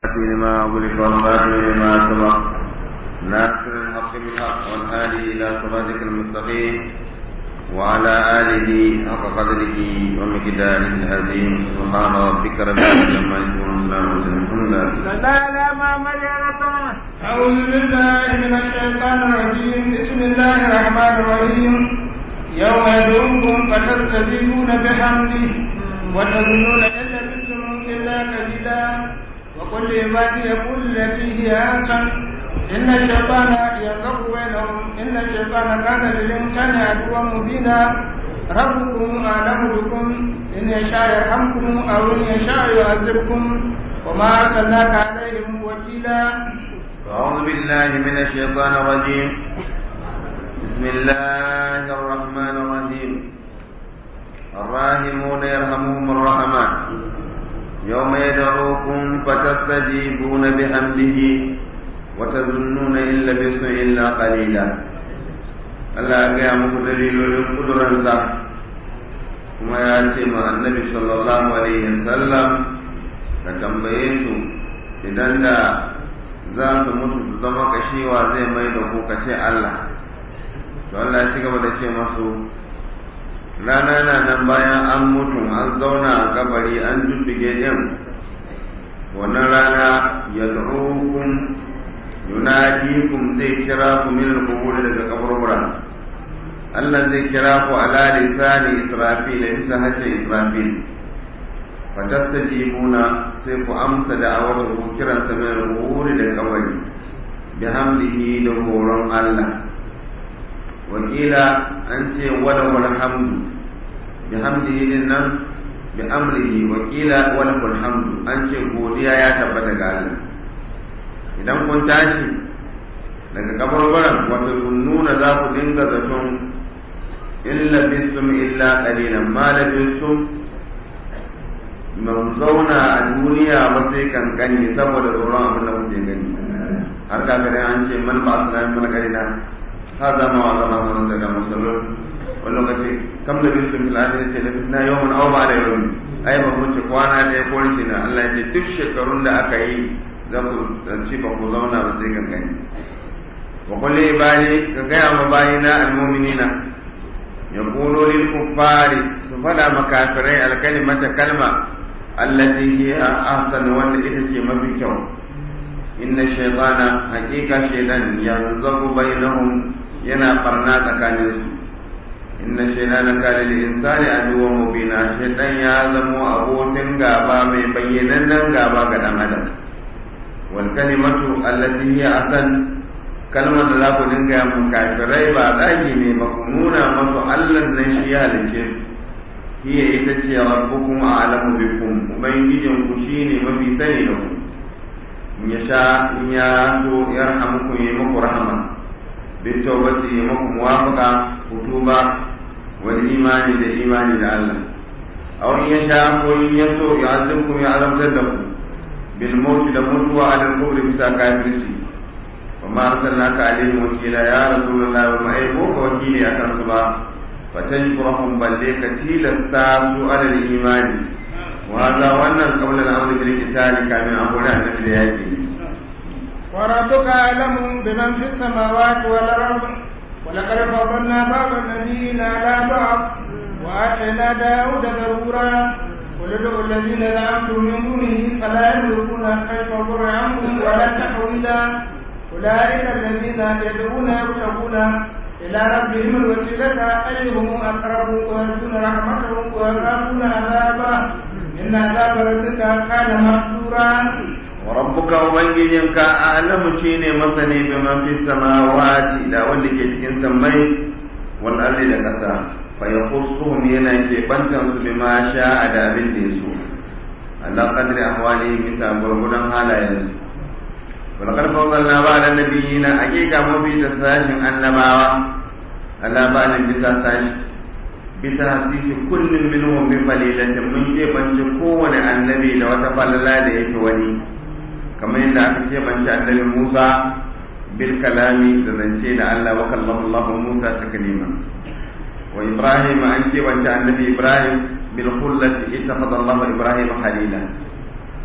لما أغلق والباطل لما سبق ناصر الحق بالحق والهادي إلى صراطك المستقيم وعلى آله حق قدره ومقداره العظيم سبحان ربك رب العزة عما يصفون وسلام على المرسلين أعوذ بالله من الشيطان الرجيم بسم الله الرحمن الرحيم يوم يدعوكم فتستجيبون بحمده وتظنون إن لبثتم إلا قليلا وقل لعبادي يقول التي هي أحسن إن الشيطان ينزغ بينهم إن الشيطان كان للإنسان عدوا مبينا ربكم أعلم بكم إن يشاء يرحمكم أو إن يشاء يعذبكم وما أرسلناك عليهم وكيلا أعوذ بالله من الشيطان الرجيم بسم الله الرحمن الرحيم الراحمون يرحمهم الرحمن يوم يدعوكم فتستجيبون بحمده وتظنون إن لبثتم إلا قليلا Allah ya gaya muku dalilolin kuduransa kuma ya ce ma annabi sallallahu alaihi wasallam ka tambaye su idan da za su mutu su zama kashewa zai mai da ku ka ce Allah to Allah ya ci gaba da ce masu rana na nan bayan an mutu an zauna a kabari an dudduge din wannan rana ya kun yunadikum zai kira ku min al daga kaburbura Allah zai kira ku ala lisani Israfil bisa hace Israfil fatastajibuna sai ku amsa da awar ku kiran sa min al da kabari bihamdihi da horon Allah wakila an ce wala wal hamdu bihamdihi din nan bi amrihi wakila wala wal hamdu an ce godiya ya tabbata ga Allah idan kun tashi daga kabarbaran wata nuna za ku dinga zaton illa bisum illa qalilan ma labisum mun zauna a duniya ba sai kankani saboda tsoron abin da kuke gani har ka gani an ce man ba su nan malkarina ha zama wa zama sun daga musulun wani lokaci kam da bisum illa ne ce da na yawan au ba da yawan ai ba mu ce kwana ɗaya ko shi na Allah ya ce duk shekarun da aka yi za ku ci ba ku zauna ba sai gangani wa kulli ibadi ka gaya ma bayina almu'minina yaqulu lil kuffari su fada makafirai alkalimata kalma allati hiya ahsan wanda ita ce mafi kyau inna shaytana haqiqa shaytan yanzagu bainahum yana barna tsakanin su inna shaytana kana lil insani aduwwan mubina shaytan ya zamo abokin gaba mai bayyanannen gaba ga dan adam والكلمة التي هي أحسن كلمة لا كدنga ya mun kafirai ba zagi ne ba ku nuna masu Allah nan shi ya halice hiya ita ce rabbukum a'lamu bikum ubangijin ku shine mafi sani da ku in ya sha in ya so yarhamukum yi muku rahama bi tawbati yi muku muwafaqa kutuba wal imani da imani da Allah aw in ya sha ko in ya so ya azumkum ya azabtar da ku بالموت لموت على الكفر بسا كافرسي وما أرسلناك عليهم وكيلا يا رسول الله وما أيبوك وكيلي أكرم سبا فتجبرهم بل ليك تيلا الساسو على الإيمان وهذا وانا قبل الأمر بالقتال كان أمرنا أن نبدأ وربك أعلم بمن في السماوات والأرض ولقد فضلنا بعض النبيين على بعض وآتينا داود زبورا قل ادعوا الذين زعمتم من دونه فلا يملكون كيف ضر عنكم ولا تحويلا اولئك الذين يدعون يبتغون الى ربهم الوسيله ايهم اقرب ويرجون رحمته ويخافون عذابه ان عذاب ربك كان محذورا وربك ubangijinka a'lamu shine masani biman fi samawati da wanda ke cikin sammai wal ardi da kasa فيخصهم ينا كيبانتم بما شاء دا abin da yaso Allah qadri ahwali bisa gurgudan halayensu ولقد فضلنا بعد النبيين حقيقة مبي تساشن النباوة على بعد bisa sashi bisa hadisi kullum minhum bi falilatin mun keɓance kowane annabi da wata falala da yake wani kamar yadda aka keɓance annabi Musa bil kalami da zance da Allah wa kallama Allah Musa taklima wa Ibrahim an keɓance annabi Ibrahim bil khullati ittakhadha Allah Ibrahim khalila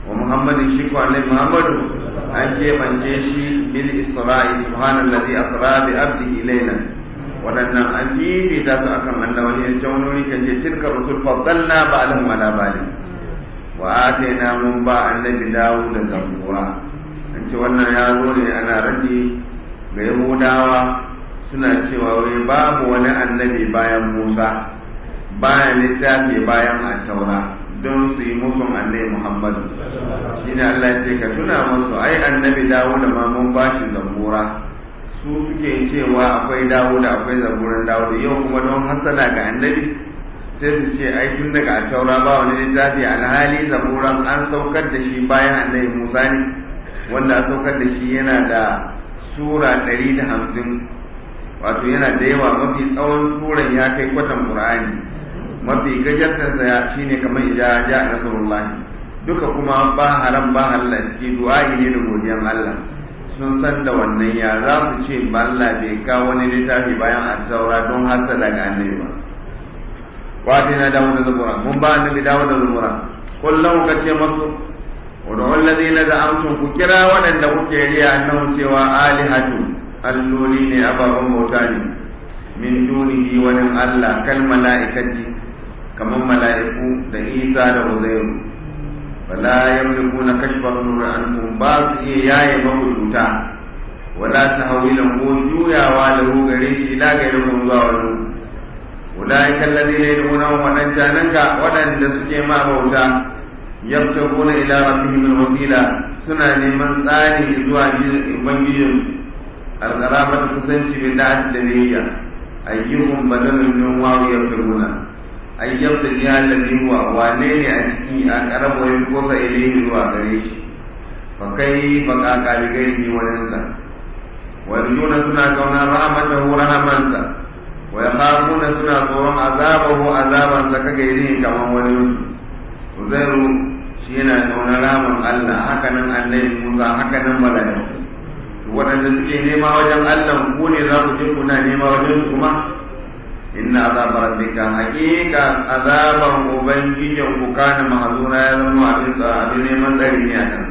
wa muhammadin shi ko annabi muhammadu an keɓance shi bil isra'i subhanallazi asra bi abdihi laylan waɗannan an fifita su akan annabawa ne can wani kan ce tilka rusul faddalna ba'dahum ala ba'd wa atayna mun ba annabi dawo da zabura an ce wannan ya zo ne ana rage ga yahudawa suna cewa wai babu wani annabi bayan musa bayan littafi bayan attaura don su yi musun annabi muhammadu shine allah ya ce ka tuna musu ai annabi dawo da ma mun ba shi zabura su suke cewa akwai dawo da akwai zaburan dawo da yau kuma don hasala ga annabi sai su ce ai tun daga taura ba wani littafi alhali zaburan an saukar da shi bayan annabi musa ne wanda an saukar da shi yana da sura ɗari da hamsin wato yana da yawa mafi tsawon suran ya kai kwatan qur'ani mafi gajartarsa ya shine kamar ija ja nasrullahi duka kuma ba haram ba halal ciki du'a'i ne da godiyan Allah sun san da wannan ya za su ce ba Allah bai kawo wani littafi bayan at-taura don hasala ga annabi ba wata na dawo da zabura mun ba annabi dawo da zabura kullum ka ce masu wadda wallazi na za'amtun ku kira waɗanda kuke riya annahu cewa alihatu alloli ne ababen bauta ne min dunihi wani Allah kal mala'ikati kamar mala'iku da Isa da Uzairu wala yamlikuna kashfa nur anhum ba su iya yaye mabuduta wala tahwilan ko juyawa lahu gare shi ila gare mu zuwa wani أولئك الذين يدعونهم ونجانك ودن دسكي ما بوتا يبتغون إلى ربهم الوسيلة سنة من ثاني إزواج إبنجيهم القرابة تسنشي بالدعاء الدنيا أيهم بدل من واو يبتغون أي يبتغي الذي هو وانين أشكي أقرب ويبقص إليه هو غريش فكيف قاك لغيره وننسى ويرجون سنة كون رحمته رحمته ويخافون سنة tsoron azabahu azaban sa kage yin kaman wani Uzairu shi yana tsoron ramin Allah haka nan annabi Musa haka nan malaiku waɗanda suke nema wajen Allah ku ne za ku je kuna nema wajen su kuma inna azaba rabbika haqiqa azaban ubangijin ku kana mahzura ya zama abin abin neman tsari ne akan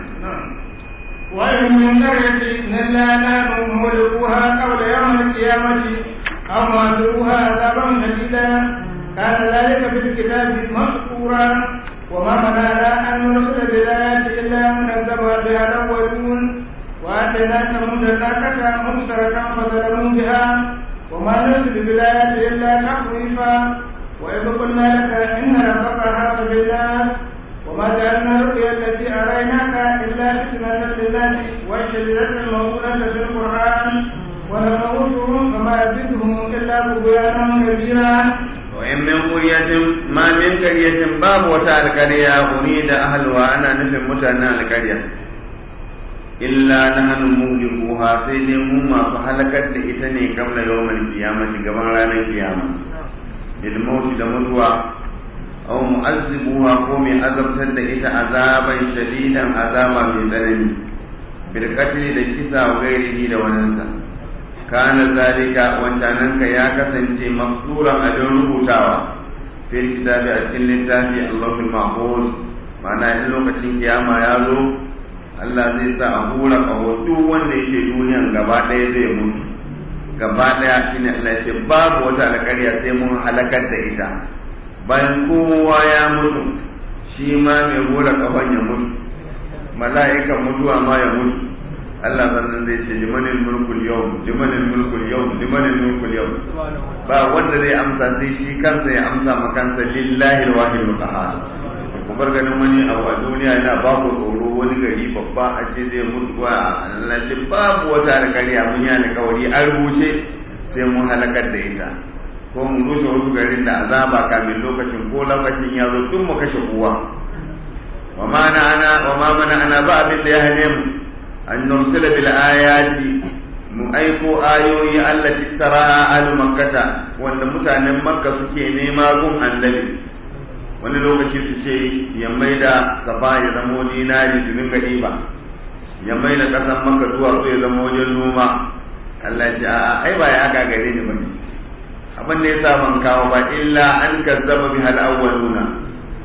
وإن من قرية إلا نحن مهلكوها قبل يوم القيامة أو معذروها عذابا شديدا كان ذلك في الكتاب مسطورا وما منعنا أن نرسل بالآيات إلا من كذب بها الأولون وآتينا ثمود الناقة مبصرة فظلموا بها وما نرسل بالآيات إلا تخويفا وإذ قلنا لك إن ربك حاط بالناس وما جعلنا الرؤيا التي أريناك إلا فتنة للناس والشديدة الموجودة في القرآن ونموتهم فما يزيدهم إلا طغيانا كبيرا وإن من قرية ما من قرية باب وتاء القرية أريد أهلها أنا نفهم متنا القرية إلا نحن مهلكوها سيدي مما فهلكت لإتني قبل يوم القيامة قبل رانا القيامة بالموت لمدوى أو مؤذبوها قوم أذبت لإت عذابا شديدا عذابا من ذنبي بالقتل لكسا وغيره لوننسى kana zalika wancananka ya kasance maksuran abin rubutawa fil kitabi a cikin littafi Allahul Mahfuz ma'ana in lokacin kiyama ya zo Allah zai sa a hura kaho duk wanda yake duniyan gaba ɗaya zai mutu gaba ɗaya shine Allah ce babu wata alƙarya sai mun halakar da ita bayan kowa ya mutu shi ma mai hura kahon ya mutu mala'ikan mutuwa ma ya mutu Allah sannan zai ce limanin mulkul yau limanin mulkul yau limanin mulkul yau ba wanda zai amsa sai shi kansa ya amsa ma kansa lillahi alwahid alqahar ku bar ganin wani abu a duniya yana ba ku tsoro wani gari babba a ce zai mutu wa lalle babu wata alƙarya mun yi alƙawari an rubuce sai mun halakar da ita ko mu rushe wasu garin da azaba kamin lokacin ko lokacin ya zo duk mu kashe kowa wa ma ana wa ma mana ana ba abin da ya hane mu an nursila bil ayati mu aiko ayoyi allati tara al makkata wanda mutanen makka suke nema gun annabi wani lokaci su ce ya maida safa ya zama dinari su dinga ɗiba ya maida ƙasar makka zuwa su ya zama wajen noma Allah ya ce a'a ai ba ya aka gare ni bane abin da yasa ban kawo ba illa an kazzaba bi hal awwaluna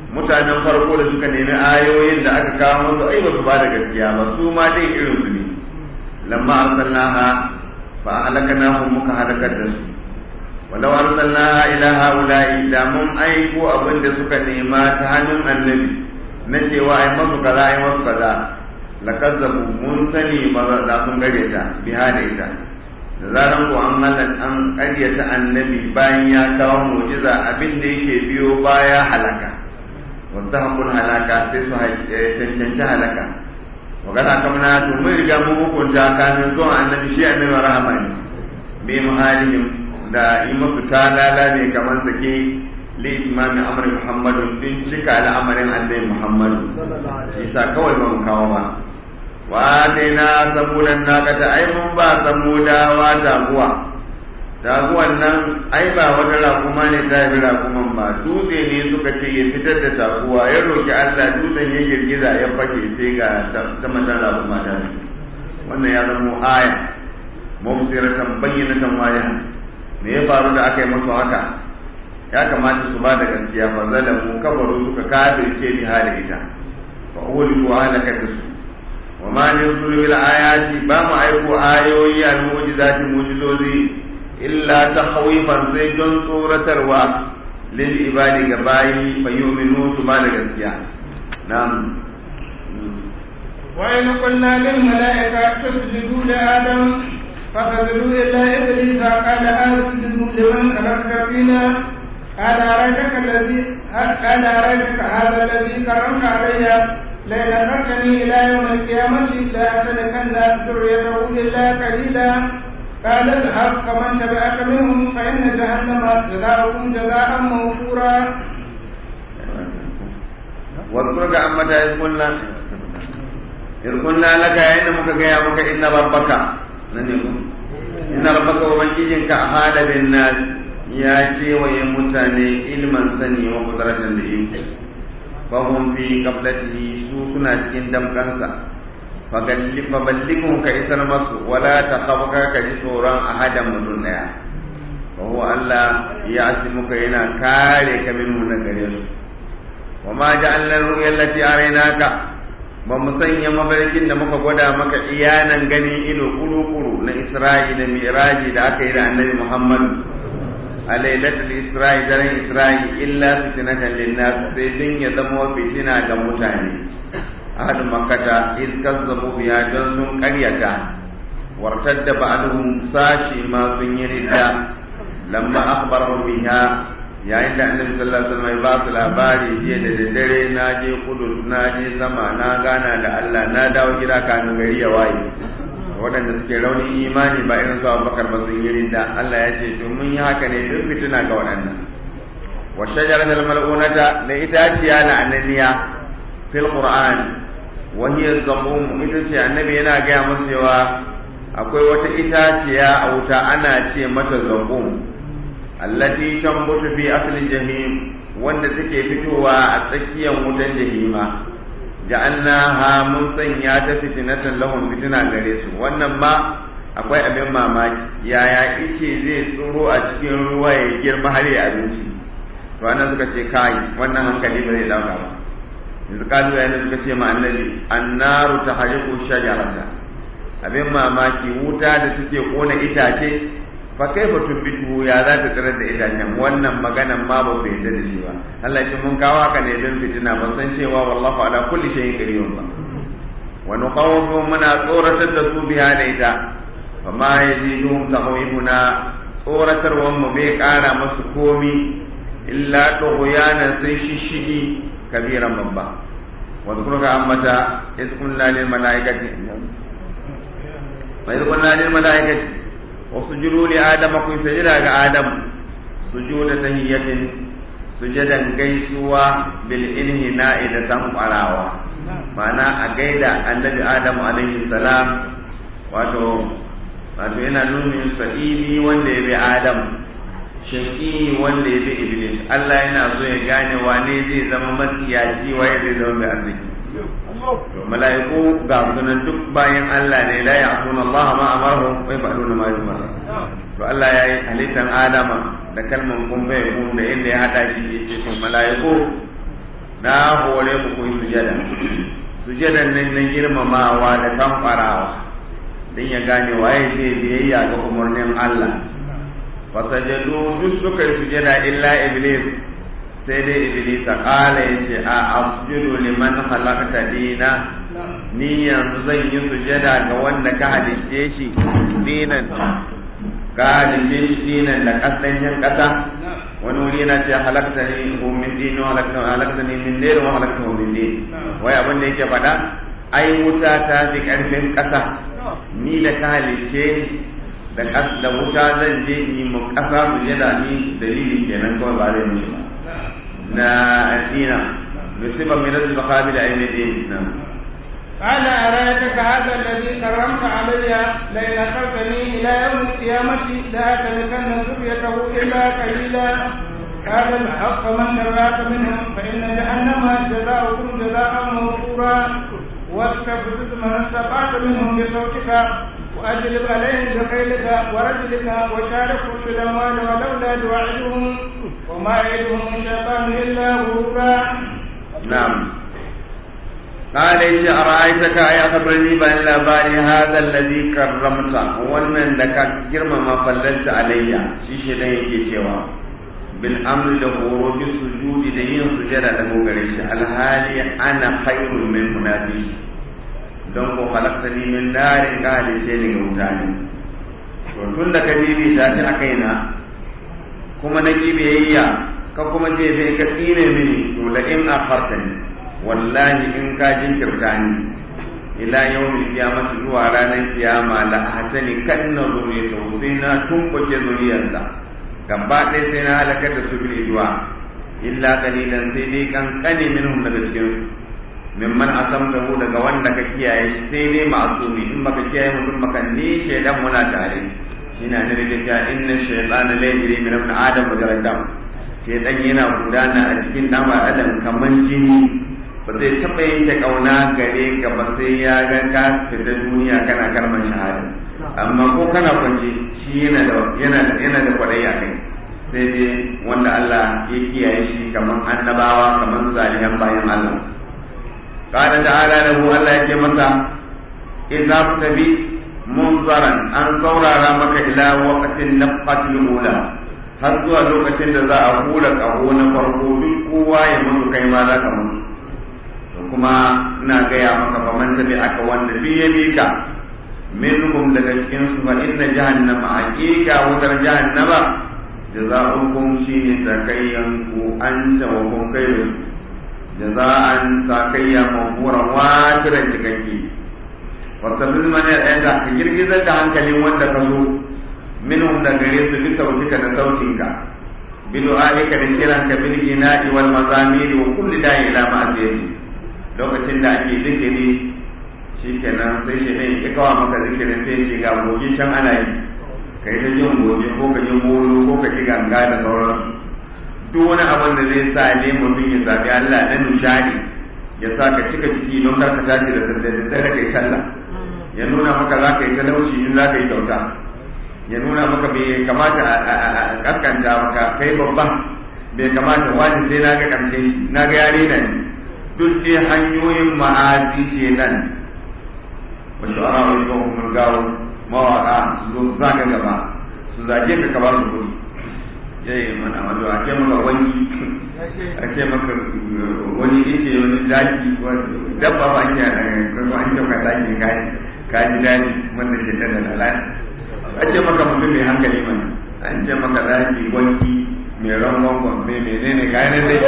mutanen farko da suka nemi ayoyin da aka kawo musu ai ba su ba da gaskiya ba su ma dai irin su ne lamma arsalnaha fa ahlaknahum muka halakar da su walau arsalnaha ila haula'i da mun aiko abin da suka nema ta hannun annabi na cewa ai masu kaza ai masu kaza lakazzabu mun sani ba za sun gare ta biha da ita da zaran ko an halan an ƙaryata annabi bayan ya kawo mu'jiza abin da yake biyo baya halaka wanda hakun halaka sai su cancanci halaka magana kamar to mun riga mun hukunta kamin zuwan annabi shi annabi rahama ne bi muhalihim da yi masu talala ne kamar sake li imami amr muhammadun din cika al'amarin annabi muhammadu isa kawai ba mu kawo ba وآتينا ثمود الناقة أي من با ثمودا وتابوا taguwan nan ai ba wata rakuma ne ta yi rakuman ba dutse ne suka ce ya fitar da taguwa ya roki Allah dutsen ya girgiza ya fashe sai ga ta matan rakuma ta wannan ya zama aya mubsiratan bayyinatan waya me ya faru da aka yi musu haka ya kamata su ba da gaskiya fa zalamu kafaru suka kafirce bi hada ita fa uliku halaka da su وما نرسل بالآيات بام أيكو آيوي المعجزات معجزوزي إلا تخويفا زي جن صورة الوا للعباد كباي فيؤمنوا سبحان الجزية نعم وإن قلنا للملائكة اسجدوا لآدم فسجدوا إلا إبليس قال أسجد لمن خلقت فينا قال أريتك الذي قال أريتك هذا الذي كرمت علي لئن أخرتني إلى يوم القيامة لأحسنكن ذريته إلا قليلا قال اذهب فمن تبعك منهم فإن جهنم جزاؤكم جزاء موفورا واذكرك عما إذ قلنا إذ قلنا لك إن مكك يا مك إن ربك إن ربك ومجيجك أحال بالناس يا شي ويمتني علما سني وقدرة لإيمان fahim fi qablatihi su suna cikin damkansa faballighum ka isar masu wala taqabka ka ji tsoron ahadan mutum daya wa huwa Allah ya asimuka yana kare ka min mun gare su wa ma ja'alna ru'ya allati araynaka ba mu sanya mafarkin da muka gwada maka iyanan ganin ido kuru-kuru na Isra'ila miraji da aka yi da annabi Muhammad a lailatul isra'i daren isra'i illa fitnatan linnas sai din ya zama fitina ga mutane ahadu makkata iz kazzabu biya don sun karyata wartadda ba'dhum sashi ma sun yi ridda lamma akhbarahum biha yayin da annabi sallallahu alaihi wasallam ya ba su labari jiya da daddare na je kudus na je sama na gana da Allah na dawo gida kafin gari ya waye waɗanda suke raunin imani ba irin su abubakar ba sun yi ridda Allah ya ce to mun yi haka ne duk fitina ga waɗannan wa shajarat al-mal'unata da itaciya na annaniya fil qur'an wa hiya zaqum ita ce annabi yana gaya musu cewa akwai wata itaciya a wuta ana ce mata zaqum allati tambutu fi asli jahim wanda take fitowa a tsakiyar wutan jahima ja'alnaha mun sanya ta fitinatan lahum fitina gare su wannan ma akwai abin mamaki yaya ice zai tsoro a cikin ruwa ya girma har ya abinci to anan suka ce kai wannan hankali ba zai dauka ba yanzu kalu yana suka ce ma annabi annaru tahriqu shajarata abin mamaki wuta da suke kona itace fa kaifa tubitu ya za ta tsirar da itacen wannan maganan ma ba bai yarda da shi ba Allah ya mun kawo haka ne don fitina ban san cewa wallahu ala kulli shay'in qadir ba wa nuqawwifu muna tsoratar da su biya da ita fa ma yaziduhum tahwifuna tsoratarwan mu bai kara masu komi illa tughyanan sai shishigi kabiran babba wa dhkuruka ammata iz qulna lil malaikati wa iz qulna lil malaikati وسجدوا لآدم كن سجدا آدم سجود تهية سجدا gaisuwa بالإنهناء da san farawa ma'ana a gaida annabi Adam alaihi salam wato wato yana nuna sa'ili wanda ya bi Adam shaqi wanda ya bi Iblis Allah yana so ya gane wane zai zama matsiyaci waye zai zama mai arziki to mala'iku ga sunan duk bayan Allah ne la ya'tuna Allah ma amaruhum wa yaf'aluna ma yu'mar to Allah yayi halittan Adama da kalman kun bai kun da inda ya hada shi yace to mala'iku na hore ku ku yi sujada sujadan nan na girmamawa da kamfarawa don ya gane waye zai biyayya ga umarnin Allah fasajadu duk suka yi sujada illa iblis sai dai iblis a kala ya ce a asjudu liman halakta dina ni yanzu zan yi sujada ga wanda ka halitte shi dinan ka halitte shi dinan da kasanyen kasa wani wuri yana ce halakta ni min din wa halakta halakta ni min din wa halakta min din wai abin da yake faɗa ai wuta ta fi karfin kasa ni da ka halitte da da wuta zan je ni mu kasa sujada ni dalili kenan kawai ba zai mishi ba na dina musiba min al-maqabil ayni din قال أرأيتك هذا الذي كرمت علي لئن أخرتني إلى يوم القيامة لأتلكن ذريته إلا قليلا هذا الحق من تبعك منهم فإن جهنم جزاؤكم جزاء موفورا واستفزز من استطعت منهم بصوتك وأجلب عليهم بخيلك ورجلك وشاركهم في الأموال والأولاد وعدهم وما يعدهم الشيطان إلا غرورا نعم قال إيش أرأيتك يا خبرني بأن لاباري هذا الذي كرمت ومن لك جرم ما فللت علي شيش يجي شوا بالأمر له بالسجود دين سجد له قريش الهالي أنا خير من منافس don ko halaktani min narin ka halice ni ga wuta ne to tun da ka bibi ta ci a kaina kuma na kibiyayya ka kuma je bai ka tsine mini to la in akhartani wallahi in ka jinkirta ni ila yawmil qiyamati zuwa ranar kiyama la ahtani kanna zuriyata sai na tumbuke zuriyarsa gaba ɗaya sai na halakar da su bil idwa illa qalilan sai dai kankane minhum daga cikin mimman asamtahu daga wanda ka kiyaye shi sai dai ma'asumi in baka kiyaye mutum baka ni shaidan muna tare shine ne da cewa inna shaytana la yajri min ibn adam majaradam shaidan yana gudana a cikin dan adam kaman jini ba zai taɓa yanke ƙauna gare ka ba sai ya ga ka fita duniya kana kalmar shahada amma ko kana kwance shi yana da yana da yana da kwaɗayi a kai sai dai wanda Allah ya kiyaye shi kamar annabawa kamar salihan bayan Allah قال تعالى له الله يجي متى إذا تبي منظرا أن صورا رامك إلى وقت النفقة الأولى har zuwa lokacin da za a hula ƙaho na farko duk kowa ya mutu kai ma za ka mutu to kuma ina gaya maka fa man tabi aka wanda bi ya bi ka minhum daga cikin su fa inna jahannama haqiqa wutar jahannama jazaa'ukum shine takayyan ku anta wa kun khairu jaza'an sakayya mawfuran watiran cikakke wata mana ɗaya da ka girgizar da hankalin wanda ka so minhum da gare su bi sautika da sautinka bi du'aika da kiranka bil ina'i wal mazamiri wa kulli da'i ila ma'asiyati lokacin da ake zikiri shikenan sai shi ne ya kawo maka zikirin sai ce ga gobe can ana yi kai ta jin gobe ko ka ji molo ko ka ji ganga da sauransu duk wani abin da zai sa ne mutum ya zabi Allah na nishadi ya sa ka cika ciki don kar ka tashi da daddare da kai sallah ya nuna maka za ka yi talauci in za ka yi kyauta ya nuna maka bai kamata a kaskanta maka kai babban bai kamata wani sai na ga karshe shi na ga yare nan duk dai hanyoyin ma'azi ce nan wa shu'ara wa yuhum gawo mawaka su zaka gaba su zage ka ka ba su kuɗi yayi mana wato a ce maka wani a ce maka wani yake wani zaki dabba ba ke kuma an ce ka zaki kai ka ji daɗi wanda shi da lalata a ce maka mutum mai hankali mana an ce maka zaki wanki mai rangon gwamfe mai nene kayan dai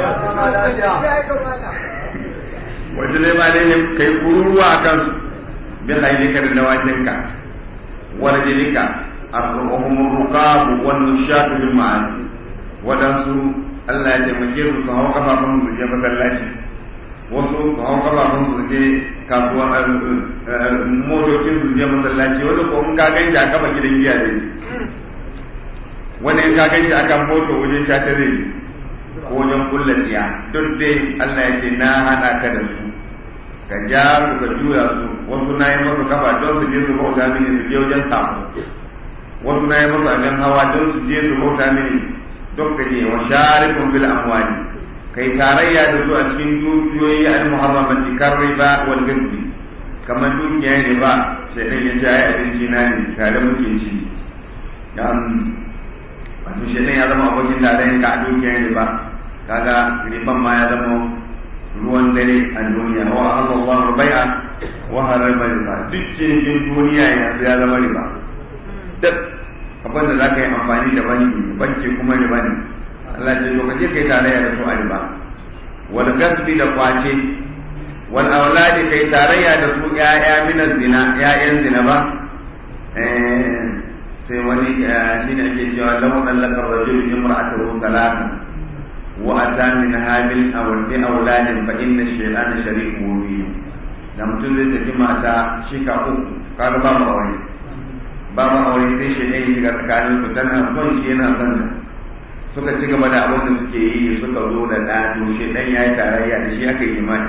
wajen zai ma dai ne kai kururuwa a kan bin hailika da dawakinka wani jirika a rukunin rukabu wani shafi bin ma'ani waɗansu Allah ya taimake su su hau kafafun su je masallaci wasu su hau kafafun su je kasuwa motocin su je masallaci wani ko in ka ganci a kafa gidan giya zai wani in ka ganci akan moto wajen sha ta zai ko wajen kulla tsiya duk dai Allah ya ce na hana ka da su ka ja su ka juya su wasu na yi masu kafa don su je su bauta mini su je wajen samu wasu na yi masu abin hawa don su je su bauta mini don ka je wa sharikun bil amwali kai tarayya da su a cikin dukiyoyi al-muharramati kar riba wal ghaib kamar dukiya ne ba sai dan ya jaye abinci na ne tare muke ci dan wato shi ya zama abokin tarayyan ka a dukiya ne ba kaga riban ma ya zama ruwan dare a duniya wa Allah bai'a wa harama riba duk cikin duniya yanzu ya zama riba duk abin da za ka yi amfani da banki banki kuma riba ne Allah ce to kaje kai tarayya da su a riba wal gasbi da kwace wal auladi kai tarayya da su ya'ya min zina ya'yan zina ba eh sai wani shine ake cewa law dallaka rajul imra'atahu salatan wa ata min hamil aw bi auladin fa inna shaytana shariku bihi da mutum zai tafi mata shika uku kaga ba mu aure ba mu aure sai shi ne shiga tsakanin su tana son shi yana son ta suka ci gaba da abin da suke yi suka zo da ɗa to shi ɗan ya yi tarayya da shi aka yi imani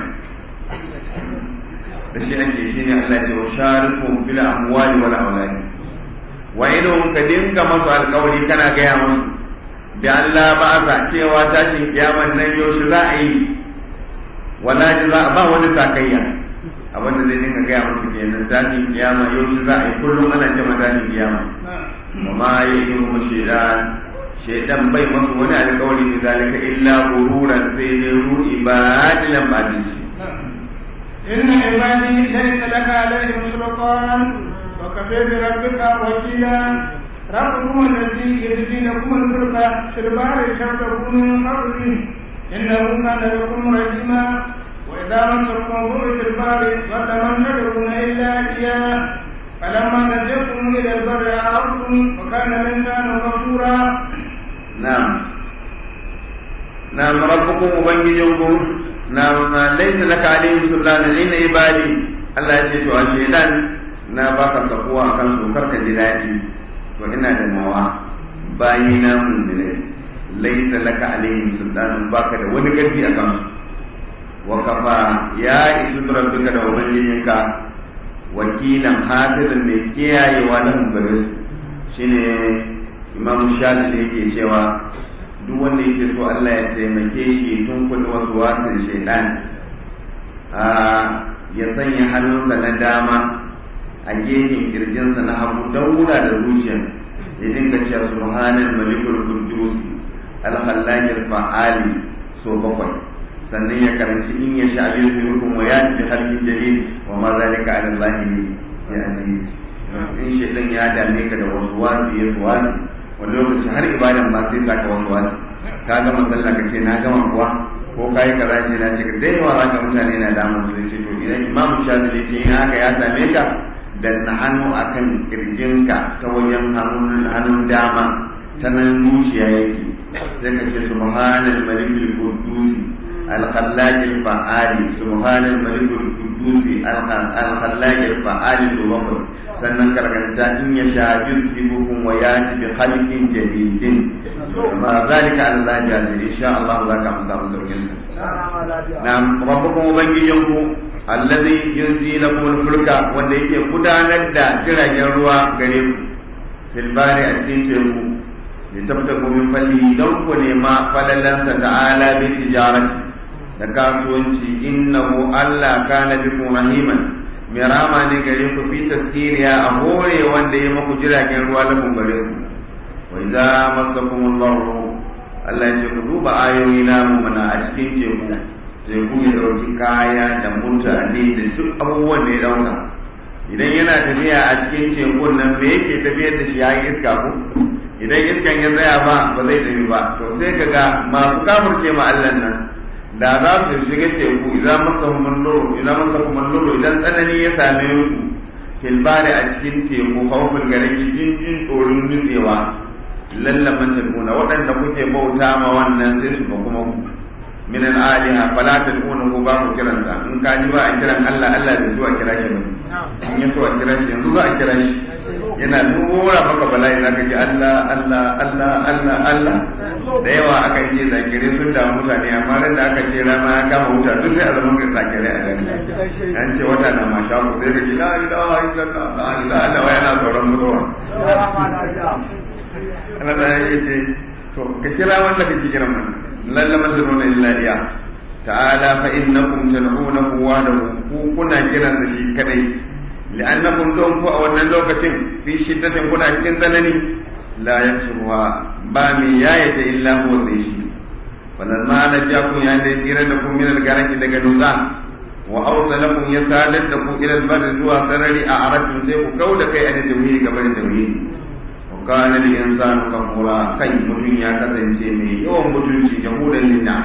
da shi ake shi ne Allah ce wa sharikum fil amwali wal auladi wa idan ka dinga masu alƙawari kana gaya musu da Allah ba a cewa tashin kiyaman nan yaushe za a yi wala ji za a ba wani sakayya abin da zai dinga gaya musu kenan tashin kiyama yaushe za a yi kullum ana cewa tashin kiyama wa ma yi mu shaidan shaidan bai masu wani alƙawari da zalika illa gururan sai dai ru'i ba adilan ba shi إن عبادي ليس لك عليهم سلطان وكفى بربك وكيلا ربكم الذي يجزي لكم الفلك في البحر تبتغون من فضله إنه كان لكم رحيما وإذا مسكم ضر في البحر فلمن تدعون إلا إياه فلما نجاكم إلى البر عرفتم وكان الإنسان غفورا نعم نعم ربكم وبنجيكم نعم ليس لك عليهم سلطان إن عبادي الله يجزي وأشهدان na baka sakuwa kan su karka ji daɗi to ina da nawa bayi na mun laisa laka alaihim sultanun baka da wani karfi a kan wa kafa ya isu rabbika da ubangijinka wakilan hafizan mai kiyayewa na gare su shine imam shafi yake cewa duk wanda yake so Allah ya taimake shi tun kuɗi wasu wasan shaidan ya sanya hannunsa na dama a gefen kirjinsa na hagu don wura da zuciya ya dinga cewa subhanal malikul quddus al khallaqil fa'ali so bakwai sannan ya karanci in ya sha biyu minkum wa ya bi halin jalil wa ma zalika ala allah ya aziz in shaitan ya dame ka da wasu wasi ya wasi wani lokaci har ibadan ma sai ka wasu wasi ka gama sallah ka ce na gama kuwa ko kai kaza ce na ce da yawa zaka mutane na damun su ce to idan imamu shafi'i ce in haka ya same ka danna hannu akan kirjinka ta wajen hannun dama ta nan zuciya yake sai ka ce subhanal malikul quddus al-khallaqil fa'ali subhanal malikul quddus al-khallaqil fa'ali to bakwai sannan karkanta in ya sha yusibukum wa yati bi khalqin jadidin ma zalika Allah jazir insha Allah za ka amsa mu saukin na rabbukum ubangijinku allazi yunzi lakum al-fulka wanda yake gudanar da jiragen ruwa gare ku fil bari a cikin teku li tabtagu min fadli don ku nema falalansa ta'ala bi tijarati da kasuwanci innahu Allah kana bikum rahiman mai rama ne gare ku fi tasiriya a hore wanda ya maku jiragen ruwa lakum gare ku wa idza masakum Allah Allah ya ce ku duba ayoyi namu mana a cikin teku teku ya ɗauki kaya da mutane da duk abubuwan da ya ɗauka idan yana tafiya a cikin tekun nan me yake tafiyar da shi ya iska ko idan iskan ya tsaya ba ba zai tafi ba to sai ka ga masu kafurce ma Allah nan da za su shiga teku idan masa malloro idan masa malloro idan tsanani ya same ku filbari a cikin teku haufin garin jin jin tsoron nutsewa lallaman tekuna waɗanda kuke bauta ma wannan sai su ba kuma ku min al-aliha fala tad'unahu ba ku kiran sa in ka ji ba a kiran Allah Allah bai zuwa kira shi ba in ya so a kira shi yanzu za a kira shi yana nura maka bala'i zaka ji Allah Allah Allah Allah Allah da yawa aka yi zakire sun da mutane amma ran da aka ce rana ya kama wuta duk sai a zama ga zakire a gani an ce wata na masha ku sai ka ji la ilaha illallah la ilaha illallah yana tsoron mutuwa Allah da ya ce to ka kira wanda kake kiran mana lallama tad'una illa iya ta'ala fa innakum tad'unahu wahdahu ku kuna kiran da shi kadai li'annakum don ku a wannan lokacin fi shiddatin kuna cikin tsanani la yaksuha ba mi yayata illa huwa sai shi falamma najakum ya da tsira da ku min al-garaki daga dutsa wa awsalakum ya sadar da ku ila al-barri zuwa sarari a arabin sai ku kauda kai an tauhidi gaban tauhidi wa kana al-insanu kafura kai mutum ya kasance mai yawan mutunci jahudan linna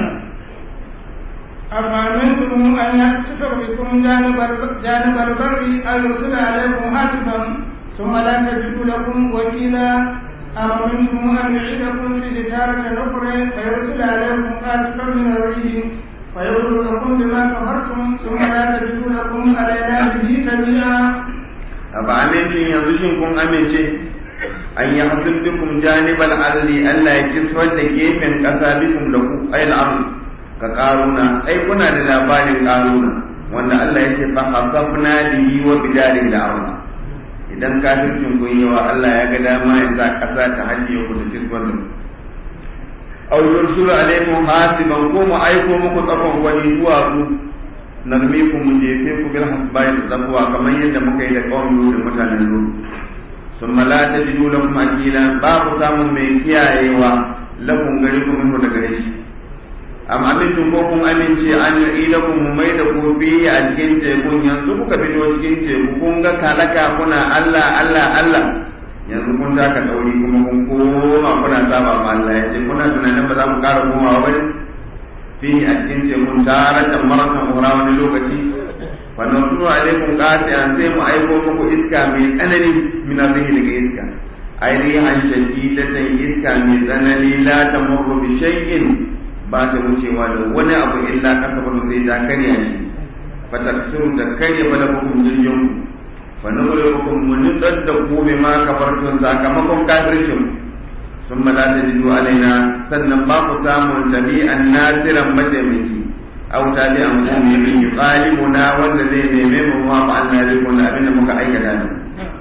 أفأمنتم أن يخسف بكم جانب جانب البر أو يرسل عليكم هاتفا ثم لا تجدوا لكم وكيلا أم أمنتم أن يعيدكم في تجارة أخرى فيرسل عليكم آسفا من الريح فيغرقكم بما كفرتم ثم لا تجدوا لكم علينا به تبيعا أفأمنتم ينزشكم أمنتم an yi hasibbikum janibal ardi Allah ya kiswar da gefen ƙasa bikum da ku ayil ardi ka karuna ai kuna da labarin karuna wanda Allah ya ce fa hasabna bihi wa bidarihi da arda idan kafircin kun yawa Allah ya ga dama ya sa ƙasa ta hajiye ku da kiswar da ku aw yursulu alaykum hasiban ko mu aiko muku tsakon wani zuwa ku narmikum mu jefe ku bil hasbai da zakwa kamar yadda muka yi da kawai da mutanen Lut ثم لا تجدوا لكم أكيلا باب سام من كيايوا لكم غريكم منه دغريش أم أمنتم كوكم أمنتي أن يعيدكم مميدكم فيه أجين تيكون ينزل كبيرو أجين تيكون كالكا كنا الله الله الله yanzu kun taka ɗauri kuma kun koma kuna saba ma Allah ya ce kuna tunanin ba za mu ƙara komawa ba ne fi a cikin tekun tare da marakan ura wani lokaci fa nasuru alaikum qati'an sai mu aiko muku iska mai tsanani min arrihi daga iska ai rihan shadidatan iska mai tsanani la tamurru bi shay'in ba ta wucewa da wani abu illa kasabar sai ta karya shi fa taksuru da karya malakukum jirgin fa nughriqukum mun da ku bima kafartum sakamakon kafircin ثم لا تجدوا علينا sannan ba ku samun tabi'an nasiran mataimaki aw tali an qumi min yuqalimuna wanda zai neme mu ma fa Allah zai kunna abin da muka aikata ne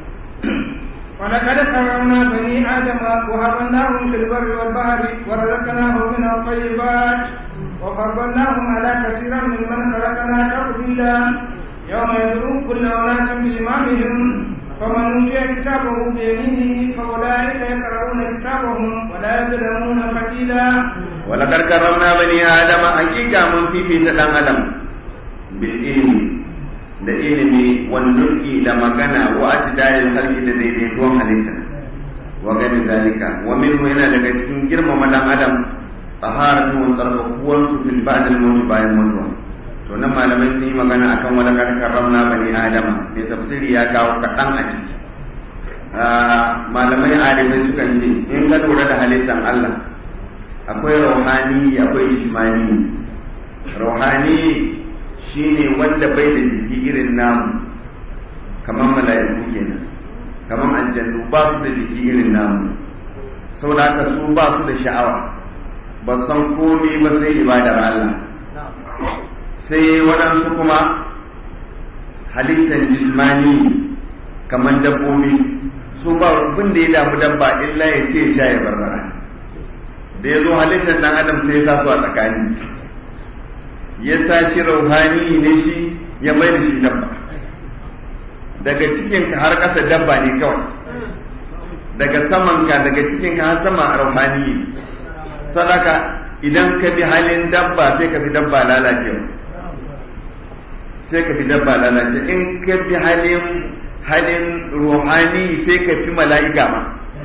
ولقد كرمنا بني آدم وهبناهم في البر والبحر ورزقناهم من الطيبات وفضلناهم على كثير ممن خلقنا تفضيلا يوم يدعو كل أناس بإمامهم فمن أوتي كتابه بيمينه فأولئك يقرؤون كتابهم ولا يظلمون فتيلا ولقد كرمنا بني آدم حقيقة من في في سلام آدم بالعلم da ilimi wannurki da magana wa atidayil halki da daidaituwan halitta wa ganin zalika wa minhu yana daga cikin girmama dan adam taharatu wa tsarkakuwan su fil ba'd al mawt bayan mutuwa to nan malamai sun yi magana akan wala kad karramna bani adama mai tafsiri ya kawo kaɗan a ciki malamai arifai sukan ce in ka lura da halittar Allah akwai rauhani akwai ismani rauhani shine wanda bai da jiki irin namu kamar mala'iku kenan kamar aljannu ba su da jiki irin namu saboda haka su ba su da sha'awa ba san komai ba sai ibadar Allah sai waɗansu kuma halittar jismani kamar dabbobi su ba abin da ya damu dabba illa ya ce sha ya barbara da ya zo halittar dan adam sai ya sa su a tsakani ya tashi rauhani ne shi ya mai da shi dabba daga cikinka har ƙasa dabba ne kawai daga samanka daga cikinka har sama rauhani sadaka idan ka bi halin dabba sai ka fi dabba lalacewa sai ka fi dabba lalace in ka fi halin halin ruhani sai ka fi mala'ika ma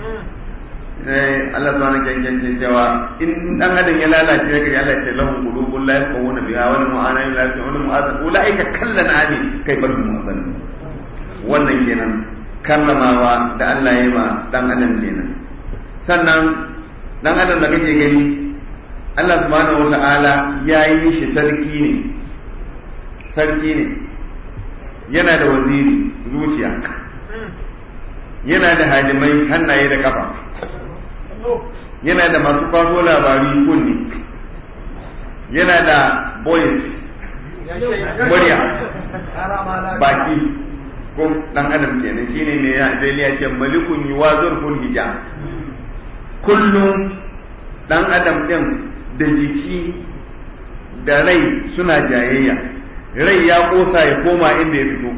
Allah zuwa na kyankyan cewa in dan adam ya lalace ya kari Allah ya ce lahum qulubun la yafqahuna biha wa lahum a'yunun la yafqahuna mu'azan ulaika kallan ami kai bar mu'azan wannan kenan karramawa da Allah ya yi ma dan adam kenan sannan dan adam da kake gani Allah subhanahu wa ta'ala ya yi shi sarki ne sarki ne yana da waziri zuciya yana da hadimai hannaye da kafa yana da masu kwaso labari kunni yana da boys murya baki ko dan adam kenan shine ne ya zai ce malikun yuwazur kun hija kullum dan adam din da jiki da rai suna jayayya rai ya kosa ya koma inda ya fito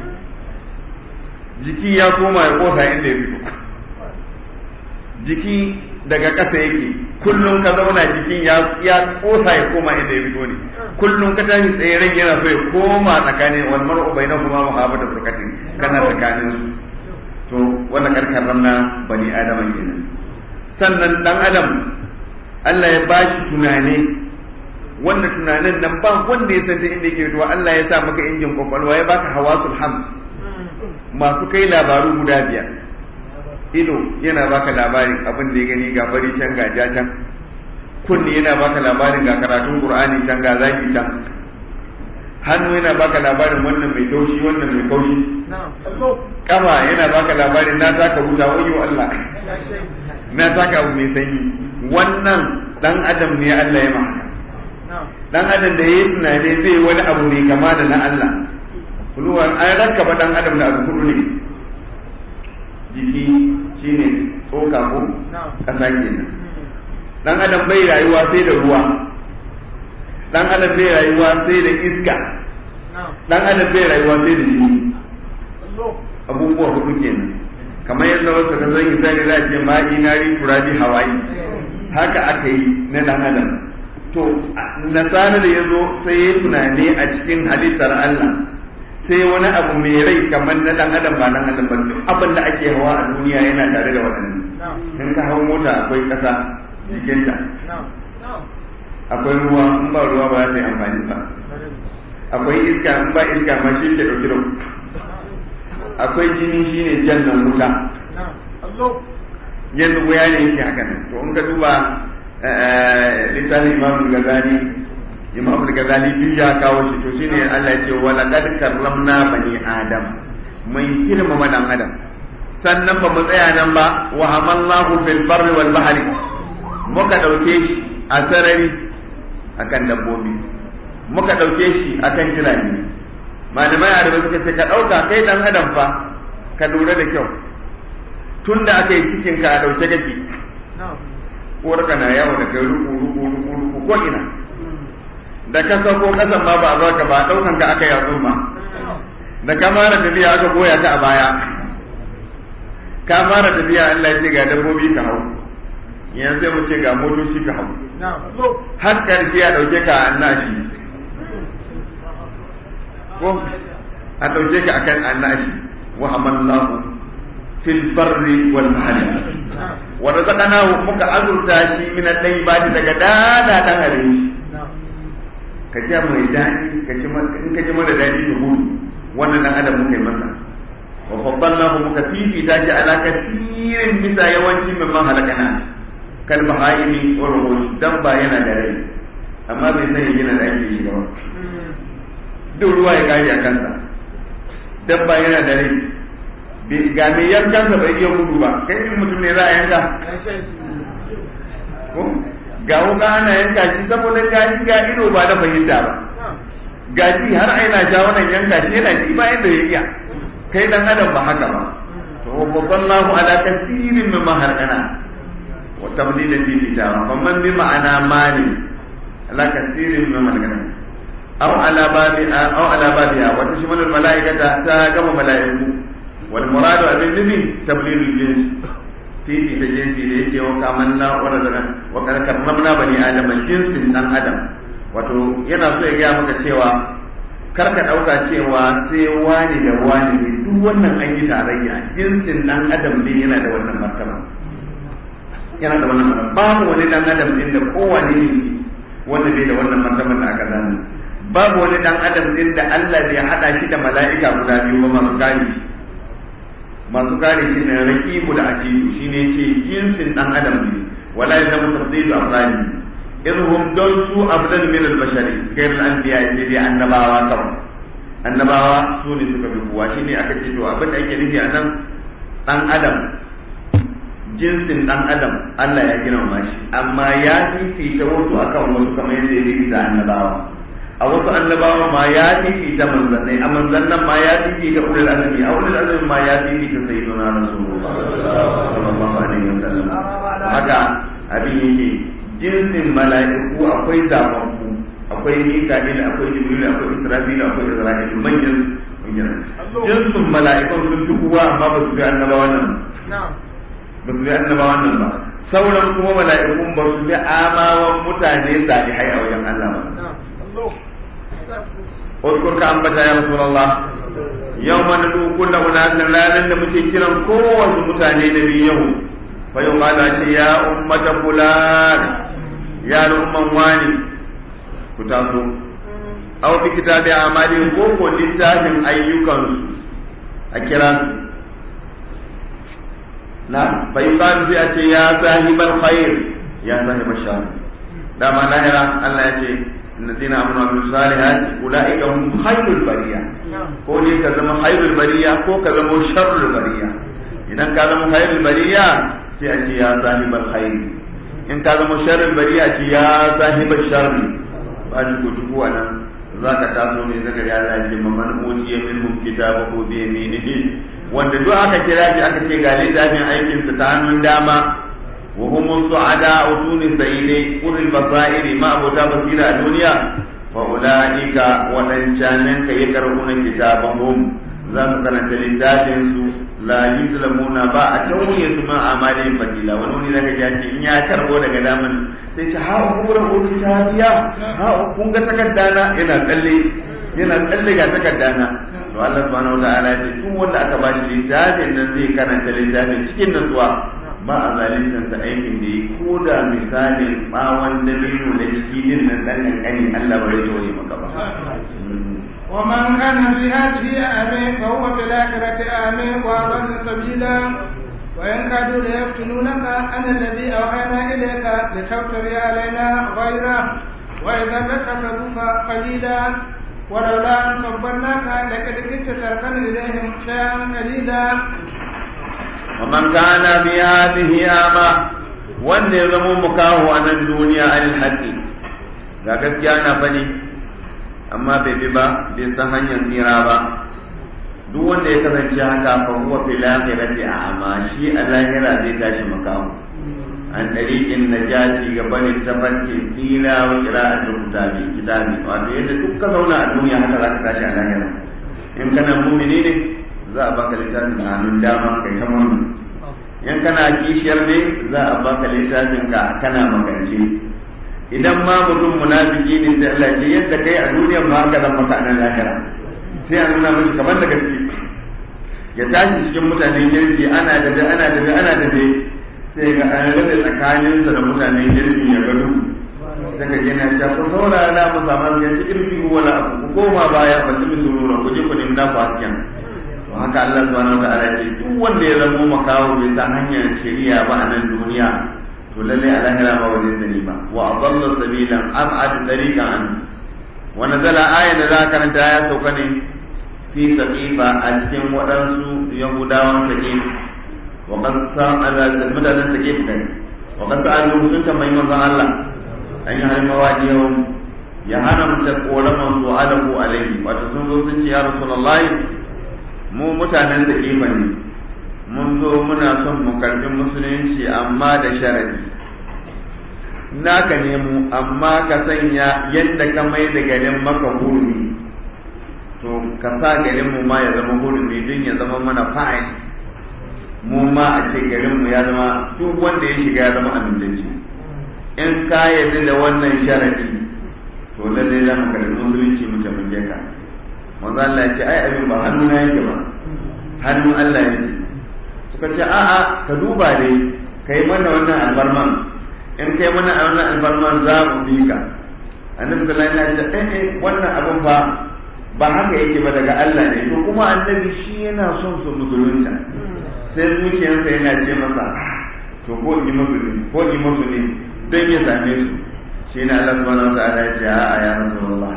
jiki ya koma ya kosa inda ya fito jiki daga ƙasa yake kullum ka zauna jikin ya ya kosa ya koma inda ya fito ne kullum ka tashi tsaye ran yana so ya koma tsakanin wal mar'u bainahuma muhabbatu furqatin kana tsakanin su to wannan karkar ramna bani adama kenan sannan dan adam Allah ya ba shi tunani wanda tunanin nan ba wanda ya san ta inda yake fitowa Allah ya sa maka injin kwakwalwa ya baka hawasul hamd masu kai labaru guda biyar ido yana baka labarin abin da ya gani ga fari can ga ja can kunni yana baka labarin ga karatun qur'ani can ga zaki can hannu yana baka labarin wannan mai taushi wannan mai kaushi kama yana baka labarin na taka wuta wayo Allah na taka abu mai sanyi wannan dan adam ne Allah ya maka dan adam da yayi tunani zai wani abu mai kama da na Allah kulluwan an rakkaba dan adam da abu kudu ne jiki shine tsoka ko kasa kenan dan adam bai rayuwa sai da ruwa dan adam bai rayuwa sai da iska dan adam bai rayuwa sai da jini abubuwa hudu kenan kamar yadda wasu ka zan yi sani za a ce ma'i nari turabi hawaii haka aka yi na dan adam to nasara da ya zo sai ya tunani a cikin halittar Allah sai wani abu mai rai kamar na dan adam ba dan adam ba abin da ake hawa a duniya yana tare da waɗannan in ka hau mota akwai ƙasa jikinta akwai ruwa in ba ruwa ba za ta yi amfani ba akwai iska in ba iska ma shi ke ɗauki da akwai jini shine jannan wuta yadda wuya ne yake haka nan to in ka duba littafin imam gazali imam gazali duk ya kawo shi to shine Allah ya ce wa laqad karramna bani adam mun girmama dan adam sannan ba mu tsaya nan ba wa hamallahu fil barri wal bahri muka dauke shi a sarari akan dabbobi muka dauke shi akan jirage malamai a rubuta suka ce ka dauka kai dan adam fa ka lura da kyau tunda aka yi cikin ka a dauke kake uwar ka na yawo da kai ruku ruku ruku ruku ko ina da ka sauko kasan ma ba a ka ba daukan ka aka yatsu ma da ka fara tafiya aka goya ka a baya ka fara tafiya Allah ya ce ga dabbobi ka hau yanzu sai mu ce ga motoci ka hau har karshe a dauke ka annashi ko a dauke ka akan annashi wa hamallahu fil barri wal bahri wa razaqnahu muka azurta shi min al-tayyibati daga dada dan abinci ka ji mai dadi ka ci in ka ji mara dadi ka gudu wannan dan adam muka yi masa wa faddalnahu muka fifita shi ala kasirin bisa yawanci min man halakana kal bahaimi wa ruhul dan ba yana da rai amma bai sani yana da ake shi ba duk ruwa ya kare a kansa dabba yana da rai ga mai yankansa bai iya gudu ba kai in mutum ne za a yanka ga wuka ana yanka shi saboda gashi ga ido ba da fahimta ba gashi har aina sha wannan yanka shi yana ji bayan da ya iya kai dan adam ba haka ba to babban lahu ala kasirin mimma harkana wa tamlilan fi kitaba famman bi ma'ana mali ala kasirin mimma harkana aw ala babi aw ala babiha wa tashmalu al malaikata ta gama malaiku wal muradu abin nufi tablilul jins fifi ta jinsi da yake wa kaman na wala daga wa karkarnamna bani adam jinsin dan adam wato yana so ya gaya maka cewa kar ka dauka cewa sai wani da wani ne duk wannan an yi tarayya jinsin dan adam ne yana da wannan martaba yana da wannan martaba babu wani dan adam din da kowane ne shi wanda bai da wannan martaba da aka zana babu wani dan adam din da Allah bai hada shi da mala'ika guda biyu ba masu gani shi masu kare shi ne raqibu da atiyu shine ce jinsin dan adam ne wala yazamu tafdilu afrani idhum don su abdan min al-bashari ghayr al-anbiya ne dai annabawa kawai annabawa su ne suka bi kuwa shine aka ce to abin da ake nufi a nan dan adam jinsin dan adam Allah ya girmama shi amma ya fifita wasu akan wasu kamar yadda ya fifita annabawa a wasu annabawa ma ya fifita manzannai a manzannan ma ya fifita ulul azmi a ulul azmi ma ya fifita sayyidina rasulullah sallallahu alaihi wasallam haka abin yake jinsin mala'iku akwai zababbu akwai mika'il akwai jibril akwai israfil akwai isra'il manyan manyan jinsin mala'ikun sun fi kowa amma ba su bi annabawan nan ba su bi annabawan nan ba sauran kuma mala'ikun ba su bi amawan mutane salihai a wajen Allah ba Uskur ka ambata ya Rasulullah yau mana duk kullu unasin ranar da muke kiran kowace mutane da yau fa yau ce ya ummata fulan ya umman wani ku taso aw fi kitabi amali ko ko littafin ayyukan a kira su na fa yuqalu sai a ce ya sahibal khair ya sahibal shar dama lahira Allah ya ce الذين امنوا وعملوا الصالحات اولئك هم خير البريه ko ne ka zama khairul bariya ko ka zama sharrul bariya idan ka zama khairul bariya sai a ce ya sahibal khair in ka zama sharrul bariya ce ya sahibal sharri ba ni ko tuku anan zaka taso ne daga ya lafi man utiya minhum kitabahu bi yaminihi wanda duk aka kira shi aka ce ga littafin aikin sa ta hannun dama وهم السعداء دون سيدي قل البصائر ما أبو بصيرة الدنيا فأولئك ودنشانك يقرؤون كتابهم ذات كانت للذاتين لا يظلمون با أتوني ثم أعمالهم فتيلا ونوني لك جاتي إن يكربو لك دامن سيش ها أقول أقول كتابيا ها أقول تكدانا إنا تلي yana tsalle ga takardana to Allah subhanahu wa ta'ala ya ce duk wanda aka ba shi littafin nan zai karanta littafin cikin nutsuwa ba a zaluntar ta aikin da yi ko da misalin bawon dabino na ciki din nan dan kankani Allah ba zai tore maka ba ومن كان في هذه أعمى فهو في الآخرة أعمى وأضل سبيلا وإن كادوا ليفتنونك عن الذي أوحينا إليك لتفتري علينا غيره وإذا لاتخذوك قليلا ولولا أن فضلناك لقد كنت تركن إليهم شيئا قليلا ومن كان في هذه أعمى wanda ya zama mukahu a nan duniya anil haqqi ga gaskiya na fani amma bai bi ba bai san hanyar tsira ba duk wanda ya kasance haka fa huwa fil akhirati a'ma shi a lahira zai tashi makamu an dariqin najati ga bani tafarki tsira wa qira'atul kitabi kitabi wato yadda duk ka zauna a duniya haka za ka tashi a lahira in kana mu'mini ne za a baka littafin a hannun dama kai ta murna in kana kishiyar ne za a baka littafin ka kana makance idan ma mutum munafiki ne sai Allah ya yadda kai a duniyar ma haka zan maka nan lahira sai a nuna mashi kamar da gaske ya tashi cikin mutanen kirki ana da ana da ana da sai ga an rade tsakaninsa da mutanen kirki ya gado sai ka yana ta ko saurara na mu samu ya cikin fihu wala abu ku koma baya ba cikin surura ku je ku nemi naku hasken to haka Allah subhanahu wa ta'ala ce duk wanda ya zama makawo bai san hanyar shari'a ba a nan duniya to lalle a lahira ba wajen sani ba wa adalla sabilan ab'ad tariqan an wa nazala aya da za karanta ya sauka ne fi saqifa a cikin waɗansu yahudawan saqif wa qad sa'ala mutanen saqif kai wa qad sa'alu sun tambayi manzon Allah an yi halin mawadiyahum ya hana mutum koraman su alahu alaihi wato sun zo sun ce ya rasulullahi mu mutanen da kifa ne mun zo muna son mu karbi musulunci amma da sharadi naka ne mu amma ka sanya yadda ka mai da garin maka hurumi to ka sa garin mu ma ya zama hurumi don ya zama mana fa'in mu ma a ce garin mu ya zama duk wanda ya shiga ya zama amintacce in ka yarda da wannan sharadi to lallai za mu karbi musulunci mu tafi ka manzo Allah ya ce ai abin ba hannu na yake ba hannun Allah yake suka ce a'a ka duba dai kai mana wannan albarman in kai mana wannan albarman za mu bi ka annabi sallallahu alaihi wasallam ya ce eh wannan abin ba ba haka yake ba daga Allah ne to kuma annabi shi yana son su musulunta sai zuciyarsa yana ce masa to ko in yi musulmi ko in yi musulmi don ya same su shi ne Allah subhanahu wa ta'ala ya ce a ya rasulullah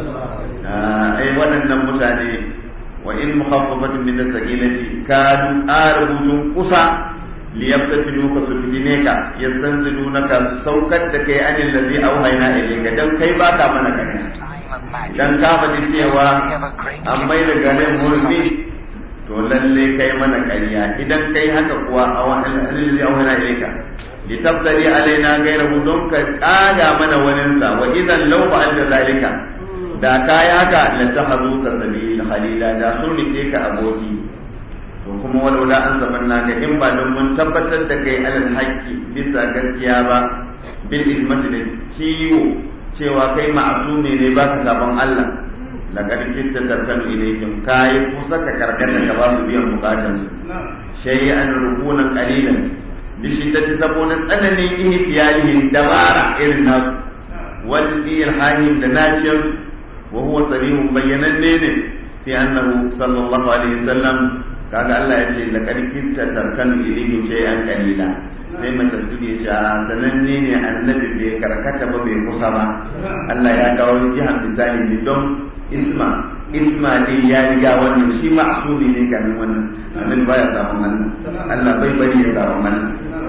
ai waɗannan mutane wa in mukhaffafatun min as-saqilati kadu arbutun kusa li yaftatinuka su fitine ka yastanzilunaka saukar da kai anil ladhi auhayna ilayka dan kai baka mana kare dan ka faɗi cewa an mai da garin murmi to lalle kai mana ƙarya idan kai haka kuwa a wani alilzi a wani ilaika li tabdali alaina gairahu don ka kaga mana wani sa wa idan law fa'alta zalika da kai haka la tahazu ka sabil khalila da sun rike ka aboki to kuma walaula an zamanna ka in ba don mun tabbatar da kai alal haqqi bisa gaskiya ba bil ilmati da kiwo cewa kai ma'asumi ne ba ka sabon Allah laqad kitta tarkanu ilayhim kai kusa ka karkata ka ba su biyan bukatun su shay'an rukunan qalilan bi shiddati saboda tsananin ihtiyalihin dabara irin nasu wal irhahim da naciyar wa huwa sarihun bayyananne ne fi annahu sallallahu alaihi wasallam kaga Allah ya ce laqad kitta tarkanu ilayhim shay'an qalila sai mace su ya ce sananne ne annabi bai karkata ba bai kusa ba Allah ya kawo jihar misali ne don isma isma ne ya riga wannan shi ma'asumi ne kamin wannan annabi baya samun wannan Allah bai bari ya samu wannan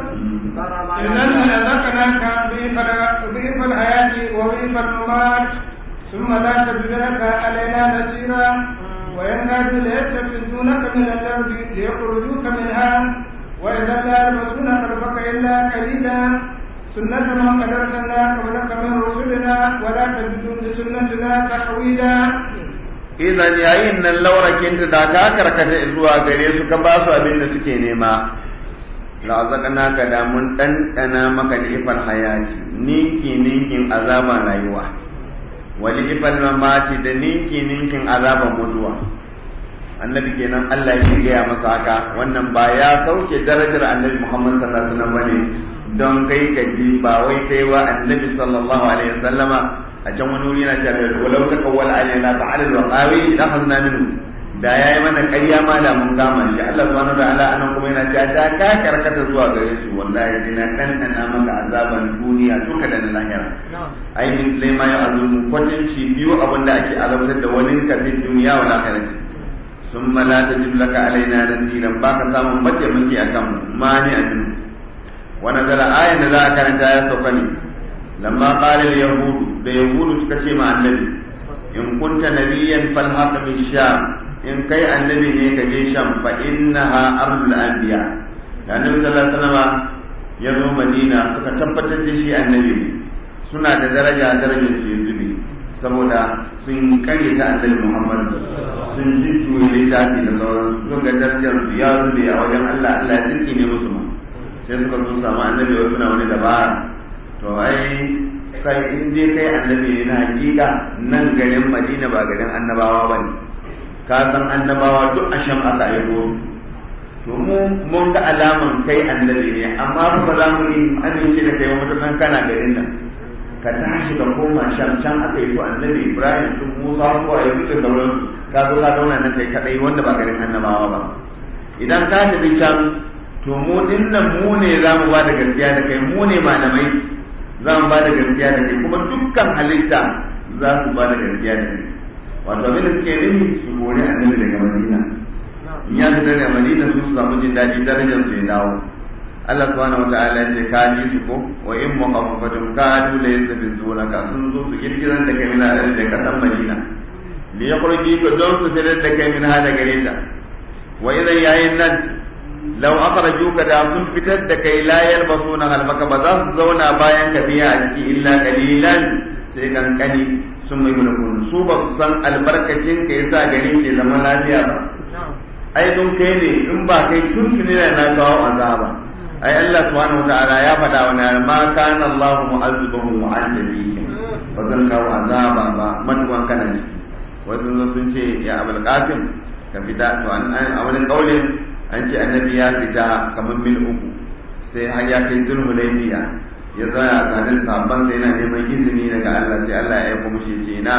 إذن لذكرناك ضيف الحياة وضيف الممات ثم لا تجد لك علينا نسيرا وينكاد ليتخذونك من الأرض ليخرجوك منها وإذا لا يلبسون خلفك إلا قليلا سنة من قد أرسلنا قبلك من رسلنا ولا تجد لسنتنا تحويلا idan yayin nan laurakin ta da ka karkata zuwa gare su ka ba su abin da suke nema la'azaqna ka da mun dandana maka ifal hayati ninki ninkin azaban rayuwa wali ifal mamati da ninki ninkin azaban mutuwa annabi kenan Allah ya gaya masa haka wannan ba ya sauke darajar annabi Muhammad sallallahu alaihi wasallam bane don kai ka ji ba wai kai wa annabi sallallahu alaihi wasallama a can wani wuri yana cewa walau ta kawwala alaina ta'ala wa qawi la hazna minhu da yayi mana ƙarya ma da mun gama shi Allah subhanahu wa ta'ala anan kuma yana cewa da ka karkata zuwa gare su wallahi dina dan dana maka azaban duniya duka da na lahira ai min ma ya azumu kwatanci biyu abinda ake azabtar da wani kafin duniya wa lahira ثم لا تجد لك علينا نذيرا باك سامن mace muke akan mani amin ونزل آية ذا كانت آية سوكني لما قال اليهود da yahudu suka ce ma annabi in kunta nabiyyan falhaq min sham in kai annabi ne ka je sham fa innaha ardul anbiya da annabi sallallahu alaihi wasallam ya zo madina suka tabbatar da shi annabi ne suna da daraja darajar su yanzu ne saboda sun kare ta annabi muhammad sun ji tuwe littafi da sauran sun ga darajar su ya zube a wajen allah allah ya tsinki ne musu ma sai suka zo samu annabi wasu na wani dabara to ai kai in dai kai annabi ne na hakika nan garin madina ba garin annabawa ba ne ka san annabawa duk a sham aka aiko to mu mun ga alaman kai annabi ne amma ba za mu yi amince da kai mutukan kana garin nan ka tashi ka koma sham can aka yi su annabi ibrahim su musa ko a yanzu da sauran ka zo ka zauna nan kai kadai wanda ba garin annabawa ba idan ka tafi can to mu dinnan mu ne za mu ba da gaskiya da kai mu ne malamai za mu ba da gaskiya da kai kuma dukkan halitta za su ba da gaskiya da kai wato abin da suke nufi su kore annabi daga madina in ya fita daga madina su samu jin daɗi darajar su ya dawo Allah subhanahu wa ta'ala ya ce ka ji su ko wa in muqaffafatun ka ju la yasbizuna ka sun zo su kirkiran da kai mina da ka san madina li yakhruji ka don su fitar da kai min hada gare ta wa idan yayin nan lau akhrajuka da sun fitar da kai la yalbasuna halbaka ba za su zauna bayan ka biya a ciki illa qalilan sai kankani sun mai mulkun su ba su san albarkacin ka yasa gari ke zama lafiya ba ai dun kai ne in ba kai tun tuni na kawo azaba ai Allah subhanahu wataala ya faɗa wa na ma kana Allah mu'azzibahum mu'azzibihim ba zan kawo azaba ba matuwan kana ciki wasu sun ce ya abul qasim ka fita to an a wani kaulin an ce annabi ya fita kamar mil uku sai har ya kai zulhu laifiya ya zaya a tsanin sabon sai yana neman izini daga Allah sai Allah ya aika mushi ce na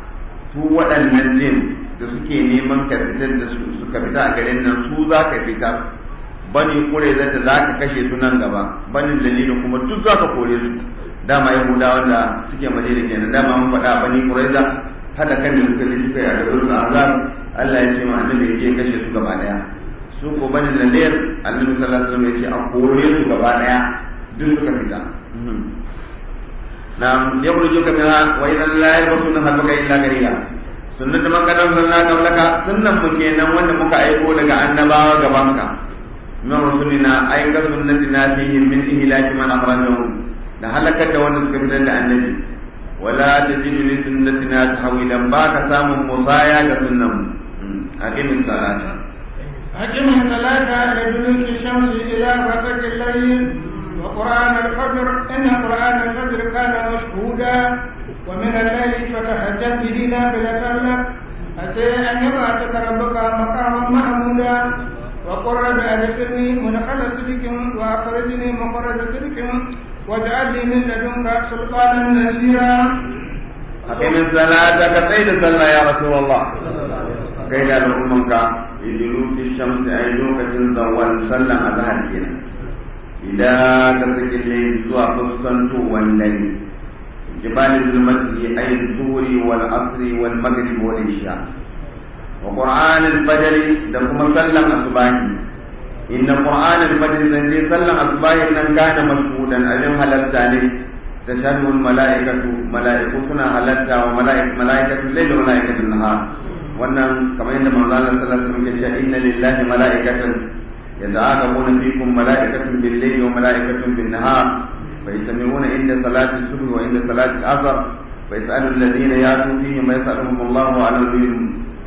su waɗannan jin da suke neman ka fitar da su suka fita a garin nan su za ka fita bani kure zata za ka kashe su nan gaba bani dalilin kuma duk za ka kore su dama yahudawa da suke madina kenan dama mun faɗa bani kuraiza hada kan da suka ji suka yi a garin su azab Allah ya ce ma annabi ya je kashe su gaba daya su ko bani da layar annabi sallallahu alaihi wasallam ya ce a kore su gaba daya duk suka fita na yakhruju ka minha wa idan la yabtuna halaka illa gariya sunnat man qad arsalna qablaka sunnan mu kenan wanda muka aiko daga annabawa gabanka min rusulina ay ga sunnatina fihi min ihlaki man akhrajahum da halakar da wanda suka fitar da annabi wala tajidu li sunnatina tahwilan ba ka samun musaya ga sunnan mu aqimis salata أقم الصلاة لدلوك الشمس إلى غسق الليل وقرآن الفجر إن قرآن الفجر كان مشهودا ومن الليل فتهجد به نافلة لك عسى أن يبعثك ربك مقاما محمودا وقل رب أدخلني مدخل صدق وأخرجني مخرج صدق واجعل لي من لدنك سلطانا نصيرا أقم الصلاة كسيد صلى يا رسول الله كيد الأمك لدلوك الشمس أي لوكة زوال صلى أظهر كنا إذا كسك الليل زوا فسنتو والليل جبال المسجد أي الظهر والعصر والمغرب والعشاء وقرآن الفجر دكما سلم أصباحي إن قرآن الفجر زنجي سلم أصباحي إن كان مشهودا أجم هلتاني تشهد الملائكة ملائكة سنة هلتا وملائكة ملائكة الليل وملائكة النهار wannan kamar yadda manzo Allah sallallahu alaihi wasallam ya ce inna lillahi malaikatan yata'aqabuna fikum malaikatun bil-layli wa malaikatun bin-nahar فيسمعون عند صلاة الصبح وعند صلاة العصر فيسأل الذين يأتوا فيهم ويسألهم الله على العلم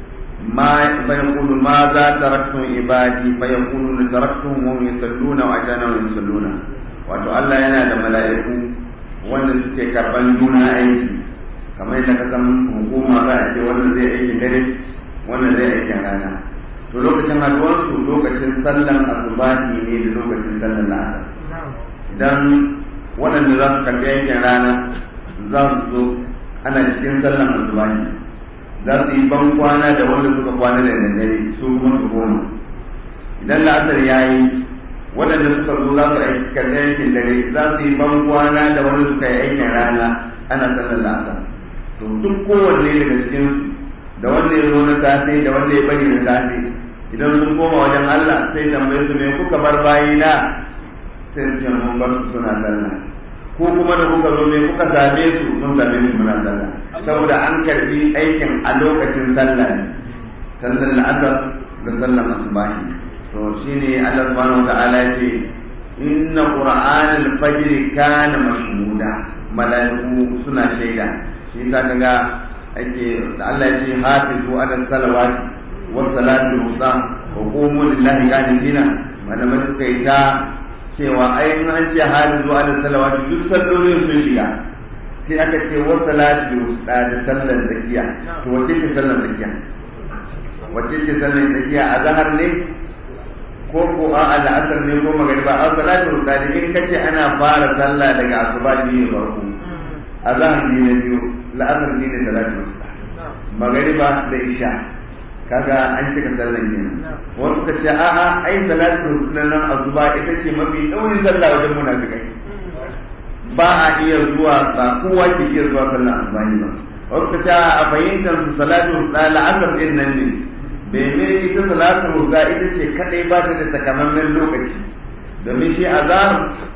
ما فيقول ماذا تركتم عبادي فيقولون تركتهم وهم يصلون وأجانا وهم يصلون wato Allah yana da mala'iku wanda suke karban juna aiki kamar yadda ka san hukuma za a ce wannan zai aikin dare wannan zai aikin rana to lokacin haduwarsu lokacin sallan asubahi ne da lokacin sallan la'asar idan waɗanda za su karɓi aikin rana za su zo ana cikin sallan asubahi za su yi ban kwana da wanda suka kwana da daddare su kuma su goma idan la'asar ya yi waɗanda suka zo za su karɓi aikin dare za su yi ban kwana da wanda suka yi aikin rana ana sallan la'asar to duk kowanne daga cikin da wanda ya zo na safe da wanda ya bari na safe idan sun koma wajen Allah sai tambaye su me kuka bar bayina sai su ce mun bar su suna sallah ko kuma da kuka zo ne kuka same su mun same su muna sallah saboda an karbi aikin a lokacin sallah ne sallar la'asar da sallar asubahi to shine Allah subhanahu wa ta'ala ya ce inna qur'anal fajr kana mashhuda malaiku suna shaida shi yasa kaga ake da Allah ya ce hafizu ala salawati wa salatu wusta wa qumu lillahi qanitina malamai suka yi ta cewa ai in an ce hali zuwa da salawatu duk sallolin sun shiga sai aka ce wa salatu wusta da sallar zakiya to wace ce sallar zakiya wace ce sallar zakiya a zahar ne ko ko a al'asar ne ko magariba a salatu wusta da in kace ana fara sallah daga asuba ne farko a zahar ne na biyu la'asar ne da salatu wusta magariba da isha kaga an cika sallan kenan wasu ka ce a'a ai salatu nan azuba ita ce mafi daurin sallah wajen munafikai ba a iya zuwa ba kowa ke iya zuwa sallan azuba ne ba wasu ka ce a fahimtar su salatu la'asar din nan ne bene ita salatu ga ita ce kadai ba ta da takamaiman lokaci domin shi azhar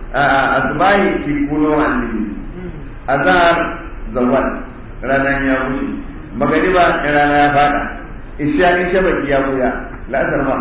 azbahi ki kuno annabi azhar zawal ranar ya wuce magariba rana ya fada isha in shabaki ya buya la'asar ma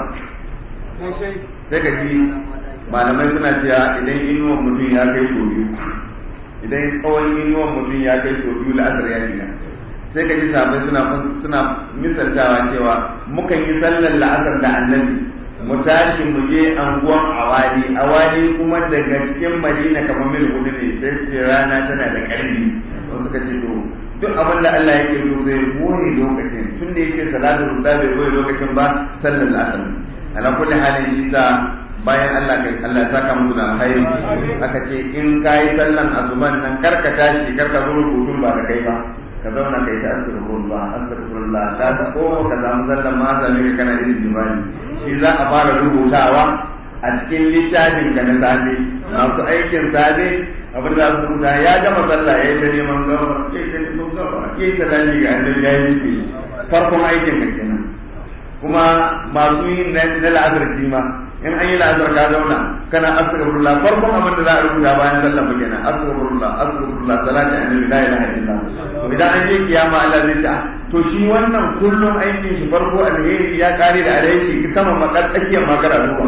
sai ka ji malamai suna cewa idan inuwan mutum ya kai so biyu idan tsawon inuwan mutum ya kai so biyu la'asar ya shiga sai ka ji sabai suna suna misaltawa cewa mukan yi sallar la'asar da annabi mu tashi mu je anguwan awali awali kuma daga cikin madina kamar mil hudu ne sai ce rana tana da ƙarfi wasu suka ce to duk abin da Allah yake so zai boye lokacin tun da yake salatu ruda bai boye lokacin ba sallar la'asar ala kulli halin shi sa bayan Allah kai Allah saka musu da alkhairi aka ce in kai sallan azuban nan karka tashi karka zo rubutun ba da kai ba ka zauna kai ta astaghfirullah astaghfirullah ta ta ko ka zamu sallan ma zame ka kana yin jibani shi za a fara rubutawa a cikin littafin ka na safe masu aikin safe abin da su rubuta ya gama sallah ya yi ta neman gaba ya yi ta neman gaba ya yi ta dace ga annabi ya yi farkon aikin ka kenan kuma masu yin na la'azar shi ma in an yi la'azar ka zauna kana astaghfirullah farkon abin da za a rubuta bayan sallah ba kenan astaghfirullah astaghfirullah salati annabi la ilaha illallah to idan an je kiyama Allah zai ce to shi wannan kullum aikin shi farko alheri ya kare da alheri sama makar tsakiyar makara zuwa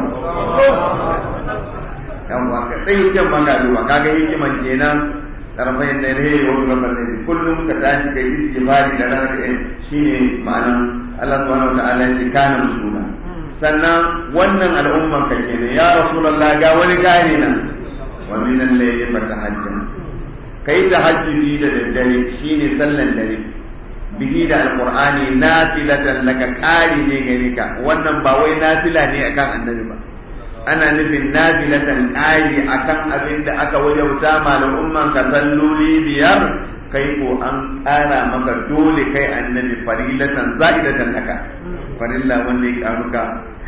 yawwa ka tsakiyar makara zuwa kaga hikiman kenan tarfayin da alheri wasu gabar ne kullum ka tashi kai istighfari da ranar da shine ma'anan Allah subhanahu wa ta'ala ya kana musula sannan wannan al'umman ka kenan ya rasulullah ga wani gane nan wa min al-layli fatahajjal kai tahajjudi da daddare shine sallan dare bihi da alqur'ani nafilatan laka qari ne gare ka wannan ba wai nafila ne akan annabi ba ana nufin nafilatan qari akan abin da aka wajauta ma al'umman ka salloli biyar kai ko an ƙara maka dole kai annabi farilatan za'idatan laka farilla wanda ya karuka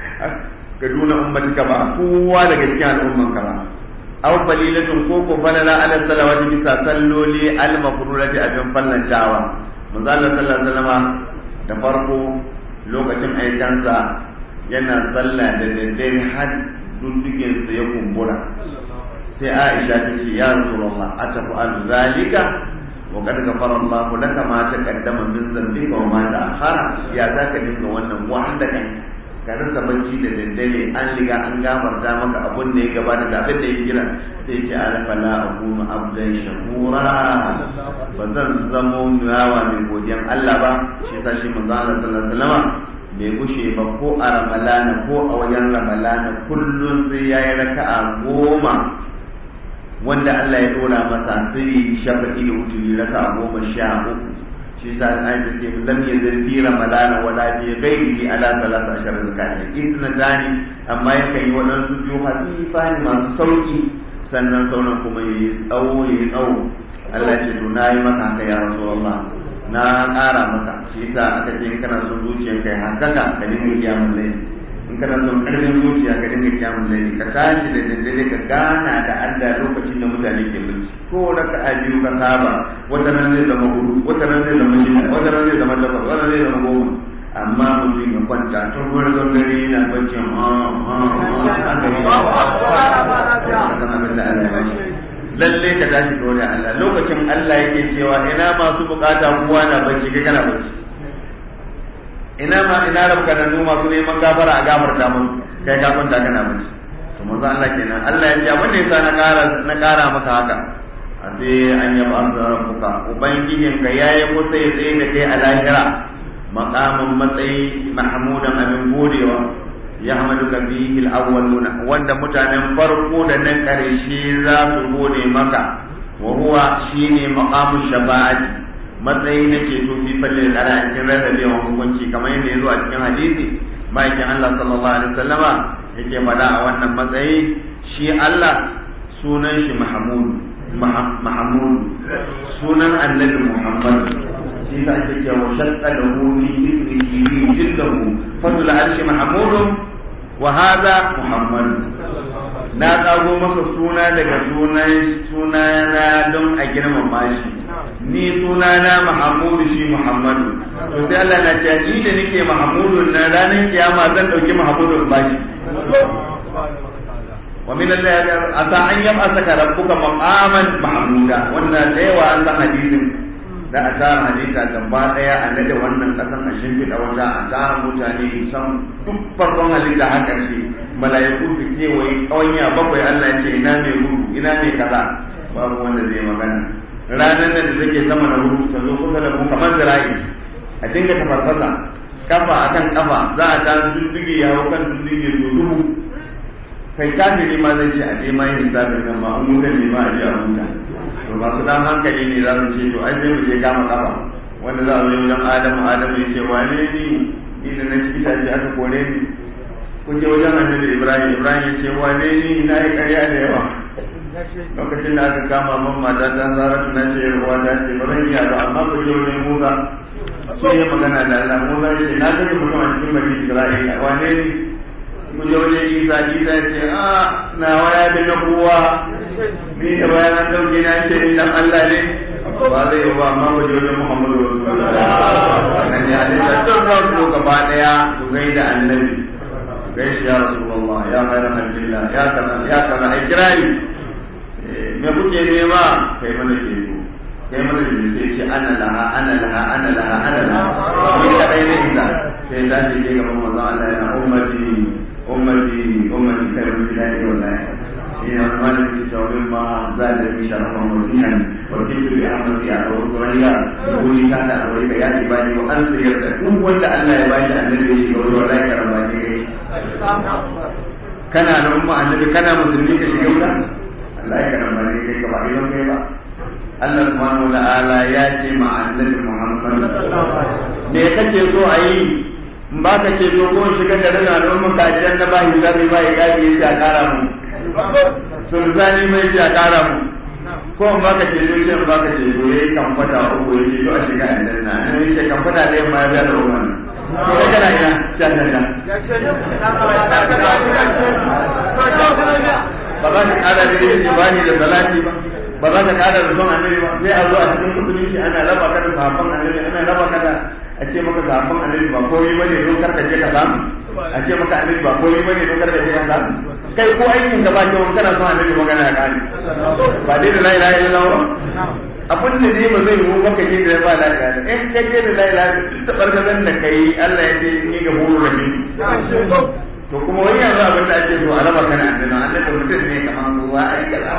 ka duna ummatika ba kowa daga cikin al'umman ka ba aw falilatun ko ko falala ala salawati bisa salloli al mafrurati abin fallantawa manzo Allah sallallahu alaihi wasallam da farko lokacin aikansa yana sallah da daddare har duddugen sa ya kumbura sai Aisha ta ce ya Rasulullah atafu zalika wa qad ghafara Allah laka ma taqaddama min dhanbika wa ma ta'akhkhara ya zaka dinga wannan wanda kan ka rasa bacci da daddare an riga an gafarta maka abun da ya gabata da abin da ya kira sai ce alafa la akunu abdan shakura ba zan zamo yawa mai godiyan Allah ba shi yasa shi manzo Allah sallallahu alaihi wasallam bai gushe ba ko a ramalana ko a wajen ramalana kullum sai yayi raka'a goma wanda Allah ya dora masa sai shafa'i da wuturi raka'a goma sha uku shi sa an ta ce lam yazir fi ramadana wala fi ghairihi ala salatu ashara zakati idna dani amma yakan yi wadansu biyu hafifa ne masu sauki sannan sauran kuma yayi tsawo yayi tsawo Allah ce to nayi maka haka ya rasulullah na ƙara maka shi sa aka ce in kana son zuciyar kai hankaka ka dinga kiyamun laifi in kana son ƙarfin zuciya ka dinga kiyamun laifi ka tashi da daddare ka gana da Allah lokacin da mutane ke bacci ko raka a biyu ka saba wata nan zai zama hudu wata nan zai zama shida wata nan zai zama takwas wata zai zama goma amma mutum ya kwanta tun wani zon dare yana bacci lalle ka tashi dole Allah lokacin Allah yake cewa ina masu bukata kowa na bacci kai kana bacci ina ma ina rabka da nu masu neman gafara a gafarta mun kai ka kwanta kana bacci to manzo Allah kenan Allah ya ce abin da yasa na kara na kara maka haka a sai an yaba an rabbuka ubangijin ka yayi kusa ya tsaye da kai a lahira maqamin matsayi mahmudan abin godewa ya hamaduka fihi al-awwaluna wanda mutanen farko da nan karshe za su gode maka wa huwa shine maqamu shafa'ati matsayi na ceto fi falle da ala cikin rarrabewan hukunci kamar yadda ya zo a cikin hadisi ma'aikin Allah sallallahu alaihi wasallama yake faɗa a wannan matsayi shi Allah sunan shi Mahmud Mahmud sunan annabi Muhammad shi ta ake cewa shaqqa lahu min ismihi jillahu fadl arshi Mahmud wa hadha Muhammad na kago masa suna daga sunan sunana don a girmama shi ni sunana Muhammadu shi Muhammadu to sai Allah na ce ni da nake Muhammadu na ranar kiyama zan dauki Muhammadu ba shi wa min Allah asa an yam asaka rabbuka maqaman mahmuda wannan da yawa an san hadisin da a tara hadisa gaba daya a nade wannan kasan a shimfiɗa wata a tara mutane san duk farkon halitta har ƙarshe mala'iku su kewaye ƙawanya bakwai Allah ya ce ina mai gudu ina mai kaza babu wanda zai magana ranar da take sama na gudu ta zo kusa da mu kamar zira'i a dinga tafarfasa kafa akan kafa za a ta dudduge ya hau kan dudduge to dubu kai kafiri ma zai ce a je ma yin hisabin nan ma an mutan ne ma a je a huta to masu dan hankali ne za su ce to ai sai mu je kama kafa wanda za a zo wajen adamu adamu ya ce wane ni ni da na ciki tashi aka kore ni kun je wajen annabi ibrahim ibrahim ya ce wane ni na yi karya da yawa lokacin da aka kama man mata ta zara na ce yarwa ta ce ba zan iya ba amma ku je wajen musa sai ya magana da Allah musa ya ce na gani mutum a cikin bani isra'ila wane ni ku je wajen isa isa ya ce a na waya da na kowa ni da bayan an dauke na ce in dan Allah ne ba zai yi ba amma ku je wajen muhammadu rasulullah nan ya halitta tun farko gaba daya su gaida annabi gaishe ya rasulullah ya khairan albillah ya kaza ya kaza ai kirari me kuke nema kai mana ke kai mana da sai ce ana laha ana laha ana laha ana laha ni kadai ne ita sai da shi ke gaban manzo Allah yana ummati ummati ummati kai mun da ni wallahi shi ne wannan da ke cewa ma za da mi sharafa mutihan wa kitu bi amri a wa suraya ko ni kana da wai ya ji bani wa an sayar da duk wanda Allah ya bani annabi ya shiga wallahi karamba ne kana da umma annabi kana musulmi ka shiga wuta Allah ya karamba ne kai ka ba idan kai ba Allah subhanahu wa ta'ala ya ce ma annabi Muhammad me kake so a yi in ba ka ce so ko shiga da rana al'umma ka janna ba hisabi ba ya gaji ya ce a kara mu sulzani mai ce a kara mu ko in ba ka ce so ce in ba ka ce so yayi kan fata uku ya ce to a shiga aljanna in ya ce kan fata da yamma ya da umma to kai kana ina sha sha ba za ka kara da ibani da salati ba ba za ka kada da son annabi ba sai a zo a cikin musulunci ana raba ka da sahabban annabi ana raba ka da a ce maka sahabban annabi ba komai bane don karka je ka samu a ce maka annabi ba komai bane don karka je ka samu kai ko aikin ka ba ke wani kana son annabi magana ya kare ba dai da la ilaha illallah ba abin da dai ba zai yi maka je da ba la ilaha in ka je da la ilaha ta barkazan da kai Allah ya ce ni ga horo rahim to kuma wani yanzu abin da ake so a raba kana annabi annabi mutum ne kamar ruwa ai kaza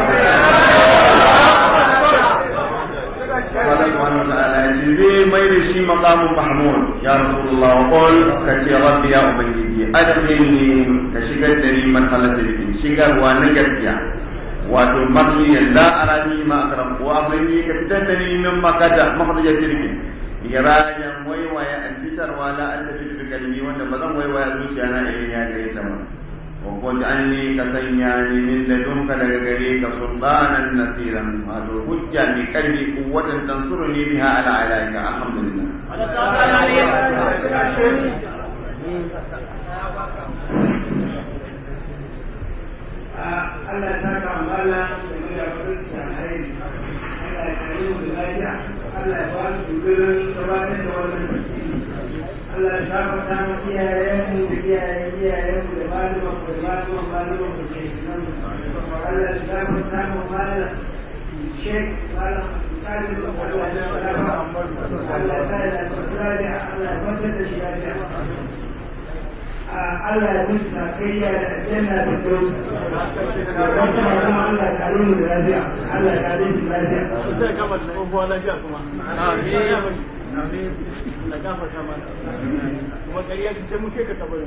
قال سبحانه وتعالى جبريل ميل شي مقام محمود يا رسول الله وقل كتي ربي يا أبنجي أدخلني كشكل دري مرحلة الدين شكل ونكتيا wato makiyan la arani ma akram wa abini ka fitar da ni min makata makhraja tirki irajan waiwaya an fitar wa la an tafi bi kalmi wanda ba zan waiwaya zuciya na irin ya gare ta ba wa qul anni ka sanya ni min ladunka daga gare ka sultanan nasiran wato hujja mi kalbi quwwatan tansuruni biha ala alaika alhamdulillah Allah ya saka amala da mai da kudin alheri Allah ya kare mu da lafiya Allah ya ba su gudurin gabatar da wannan tafsiri Allah ya saka ta mu iyayen mu da iyayen iyayen mu da malaman mu da malaman malaman mu ke nan Allah ya saka ta mu malam Sheikh malam Salim Allah ya saka Allah ya saka Allah ya saka da shi lafiya Allah ya musu na kai ya janna da kyau wata kuma Allah ya kare mu da lafiya Allah ya kare mu lafiya zai gama da tsohuwa lafiya kuma amin amin da gafa kama kuma ƙarya ki ce muke ka tabarin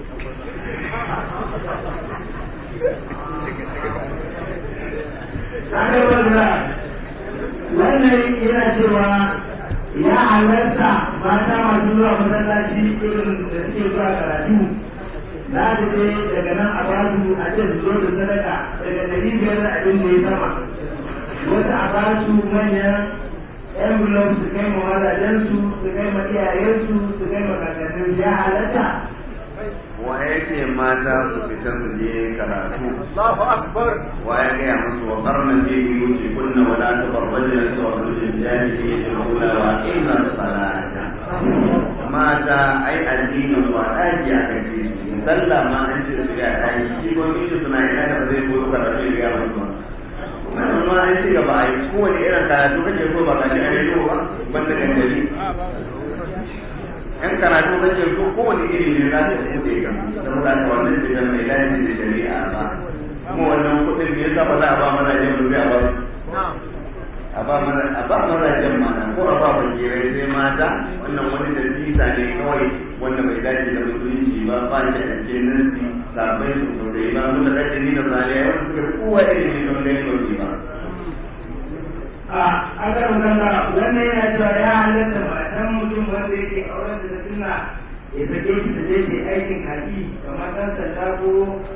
wannan yana cewa ya halarta mata masu zuwa masallaci irin da suke zuwa karatu za su je daga nan a ba su a ce su zo da sadaka daga dari biyar da abin da ya sama wasu a ba su manyan envelope su kai ma mazajensu su kai ma iyayensu su kai ma kakannin ya halatta wa ya ce mata su fita su je karatu Allahu akbar wa ya gaya musu wa karnan je biyu ce kunna wa la ta barbaje da zuwa rujin jahili da kula wa inna salata mata ai addinin su a ɗaki a kan ce su sallah ma an ce su ya ɗaki shi ko mishi suna ina da ba zai koyo karatu ya gaya musu ba wannan ma an ci gaba a yi kowane irin karatu kake so ba ka ji a rediyo ba banda gangari yan karatu kake so kowane iri ne za ta bude ka saboda haka wannan ce mai lafi da shari'a ba kuma wannan kuɗin ne yasa ba za a ba mazajen mu sai a ba a ba mana a ba mazajen mana ko a ba fakirai sai mata wannan wani da visa ne kawai wanda bai dace da musulunci ba ba shi a cikin nasi sabai su so da ba mun da dace ni da zaliya wanda suka kowa irin ne don gani ba su ba a aka magana wannan yana cewa ya halatta matan mutum wanda yake auren da suna ya sake shi da zai ke aikin haƙi kamar ɗan sanda ko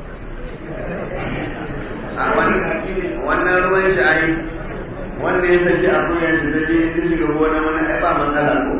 a wannan ruwan shi ai wanda ya saki a koyar shi da je ta shiga gona wani ai ba matsala ko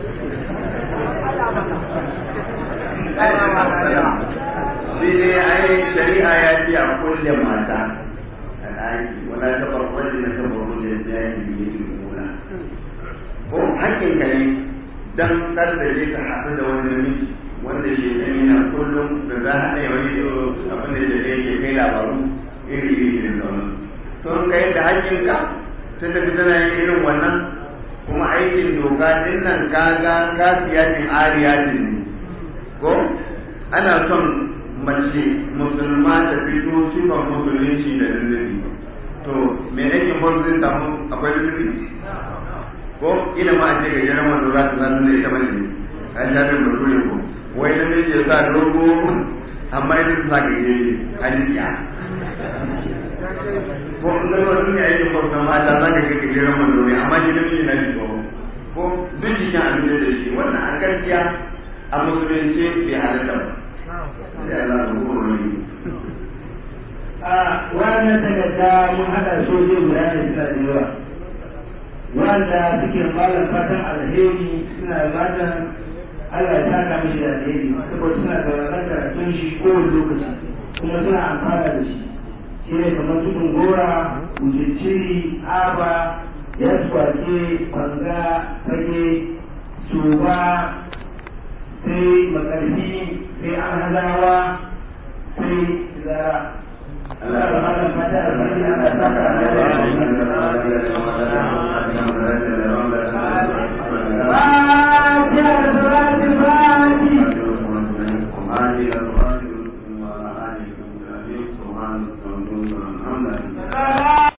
shi ne ai shari'a ya ce a kulle mata a ɗaki wala ta farkon da na ta farkon da ya yi biye shi gona ko hakkin ka ne dan kar da je ka haɗu da wani namiji wanda shi ne yana kullum da za a haɗa wani abin da ya ke kai labaru iri iri da sauran to in kai da hakkin ka ta tafi tana yin irin wannan kuma aikin doka din nan kaga kafiyatin ariyatin ne ko ana son mace musulma ta fito sifan musulunci da lullubi to me aikin farko zai samu akwai lullubi ko ila ma a ce ga jiran wanda za ta zanu da ita mace an shafin bature ko wai namiji ya sa dogo amma ita ta sa gaje a jikiya ko in ga wani ne aikin farko mata za ka ga gajeren wando ne amma shi namiji na shi ko ko duk jikin abin da shi wannan a gaskiya a musulunci bai halatta ba sai Allah ya horo ne a wannan takarda mun haɗa soje guda ne suna da yawa wanda suke malam fatan alheri suna fatan Allah ya saka mishi da alheri saboda suna sauraron karatun shi kowane lokaci kuma suna amfana da shi shi ne kamar tudun gora ujicciri aba yaswake banga fage tuba sai makarfi sai alhazawa sai zara Allah ya malam fata alheri Allah ya saka Thank you.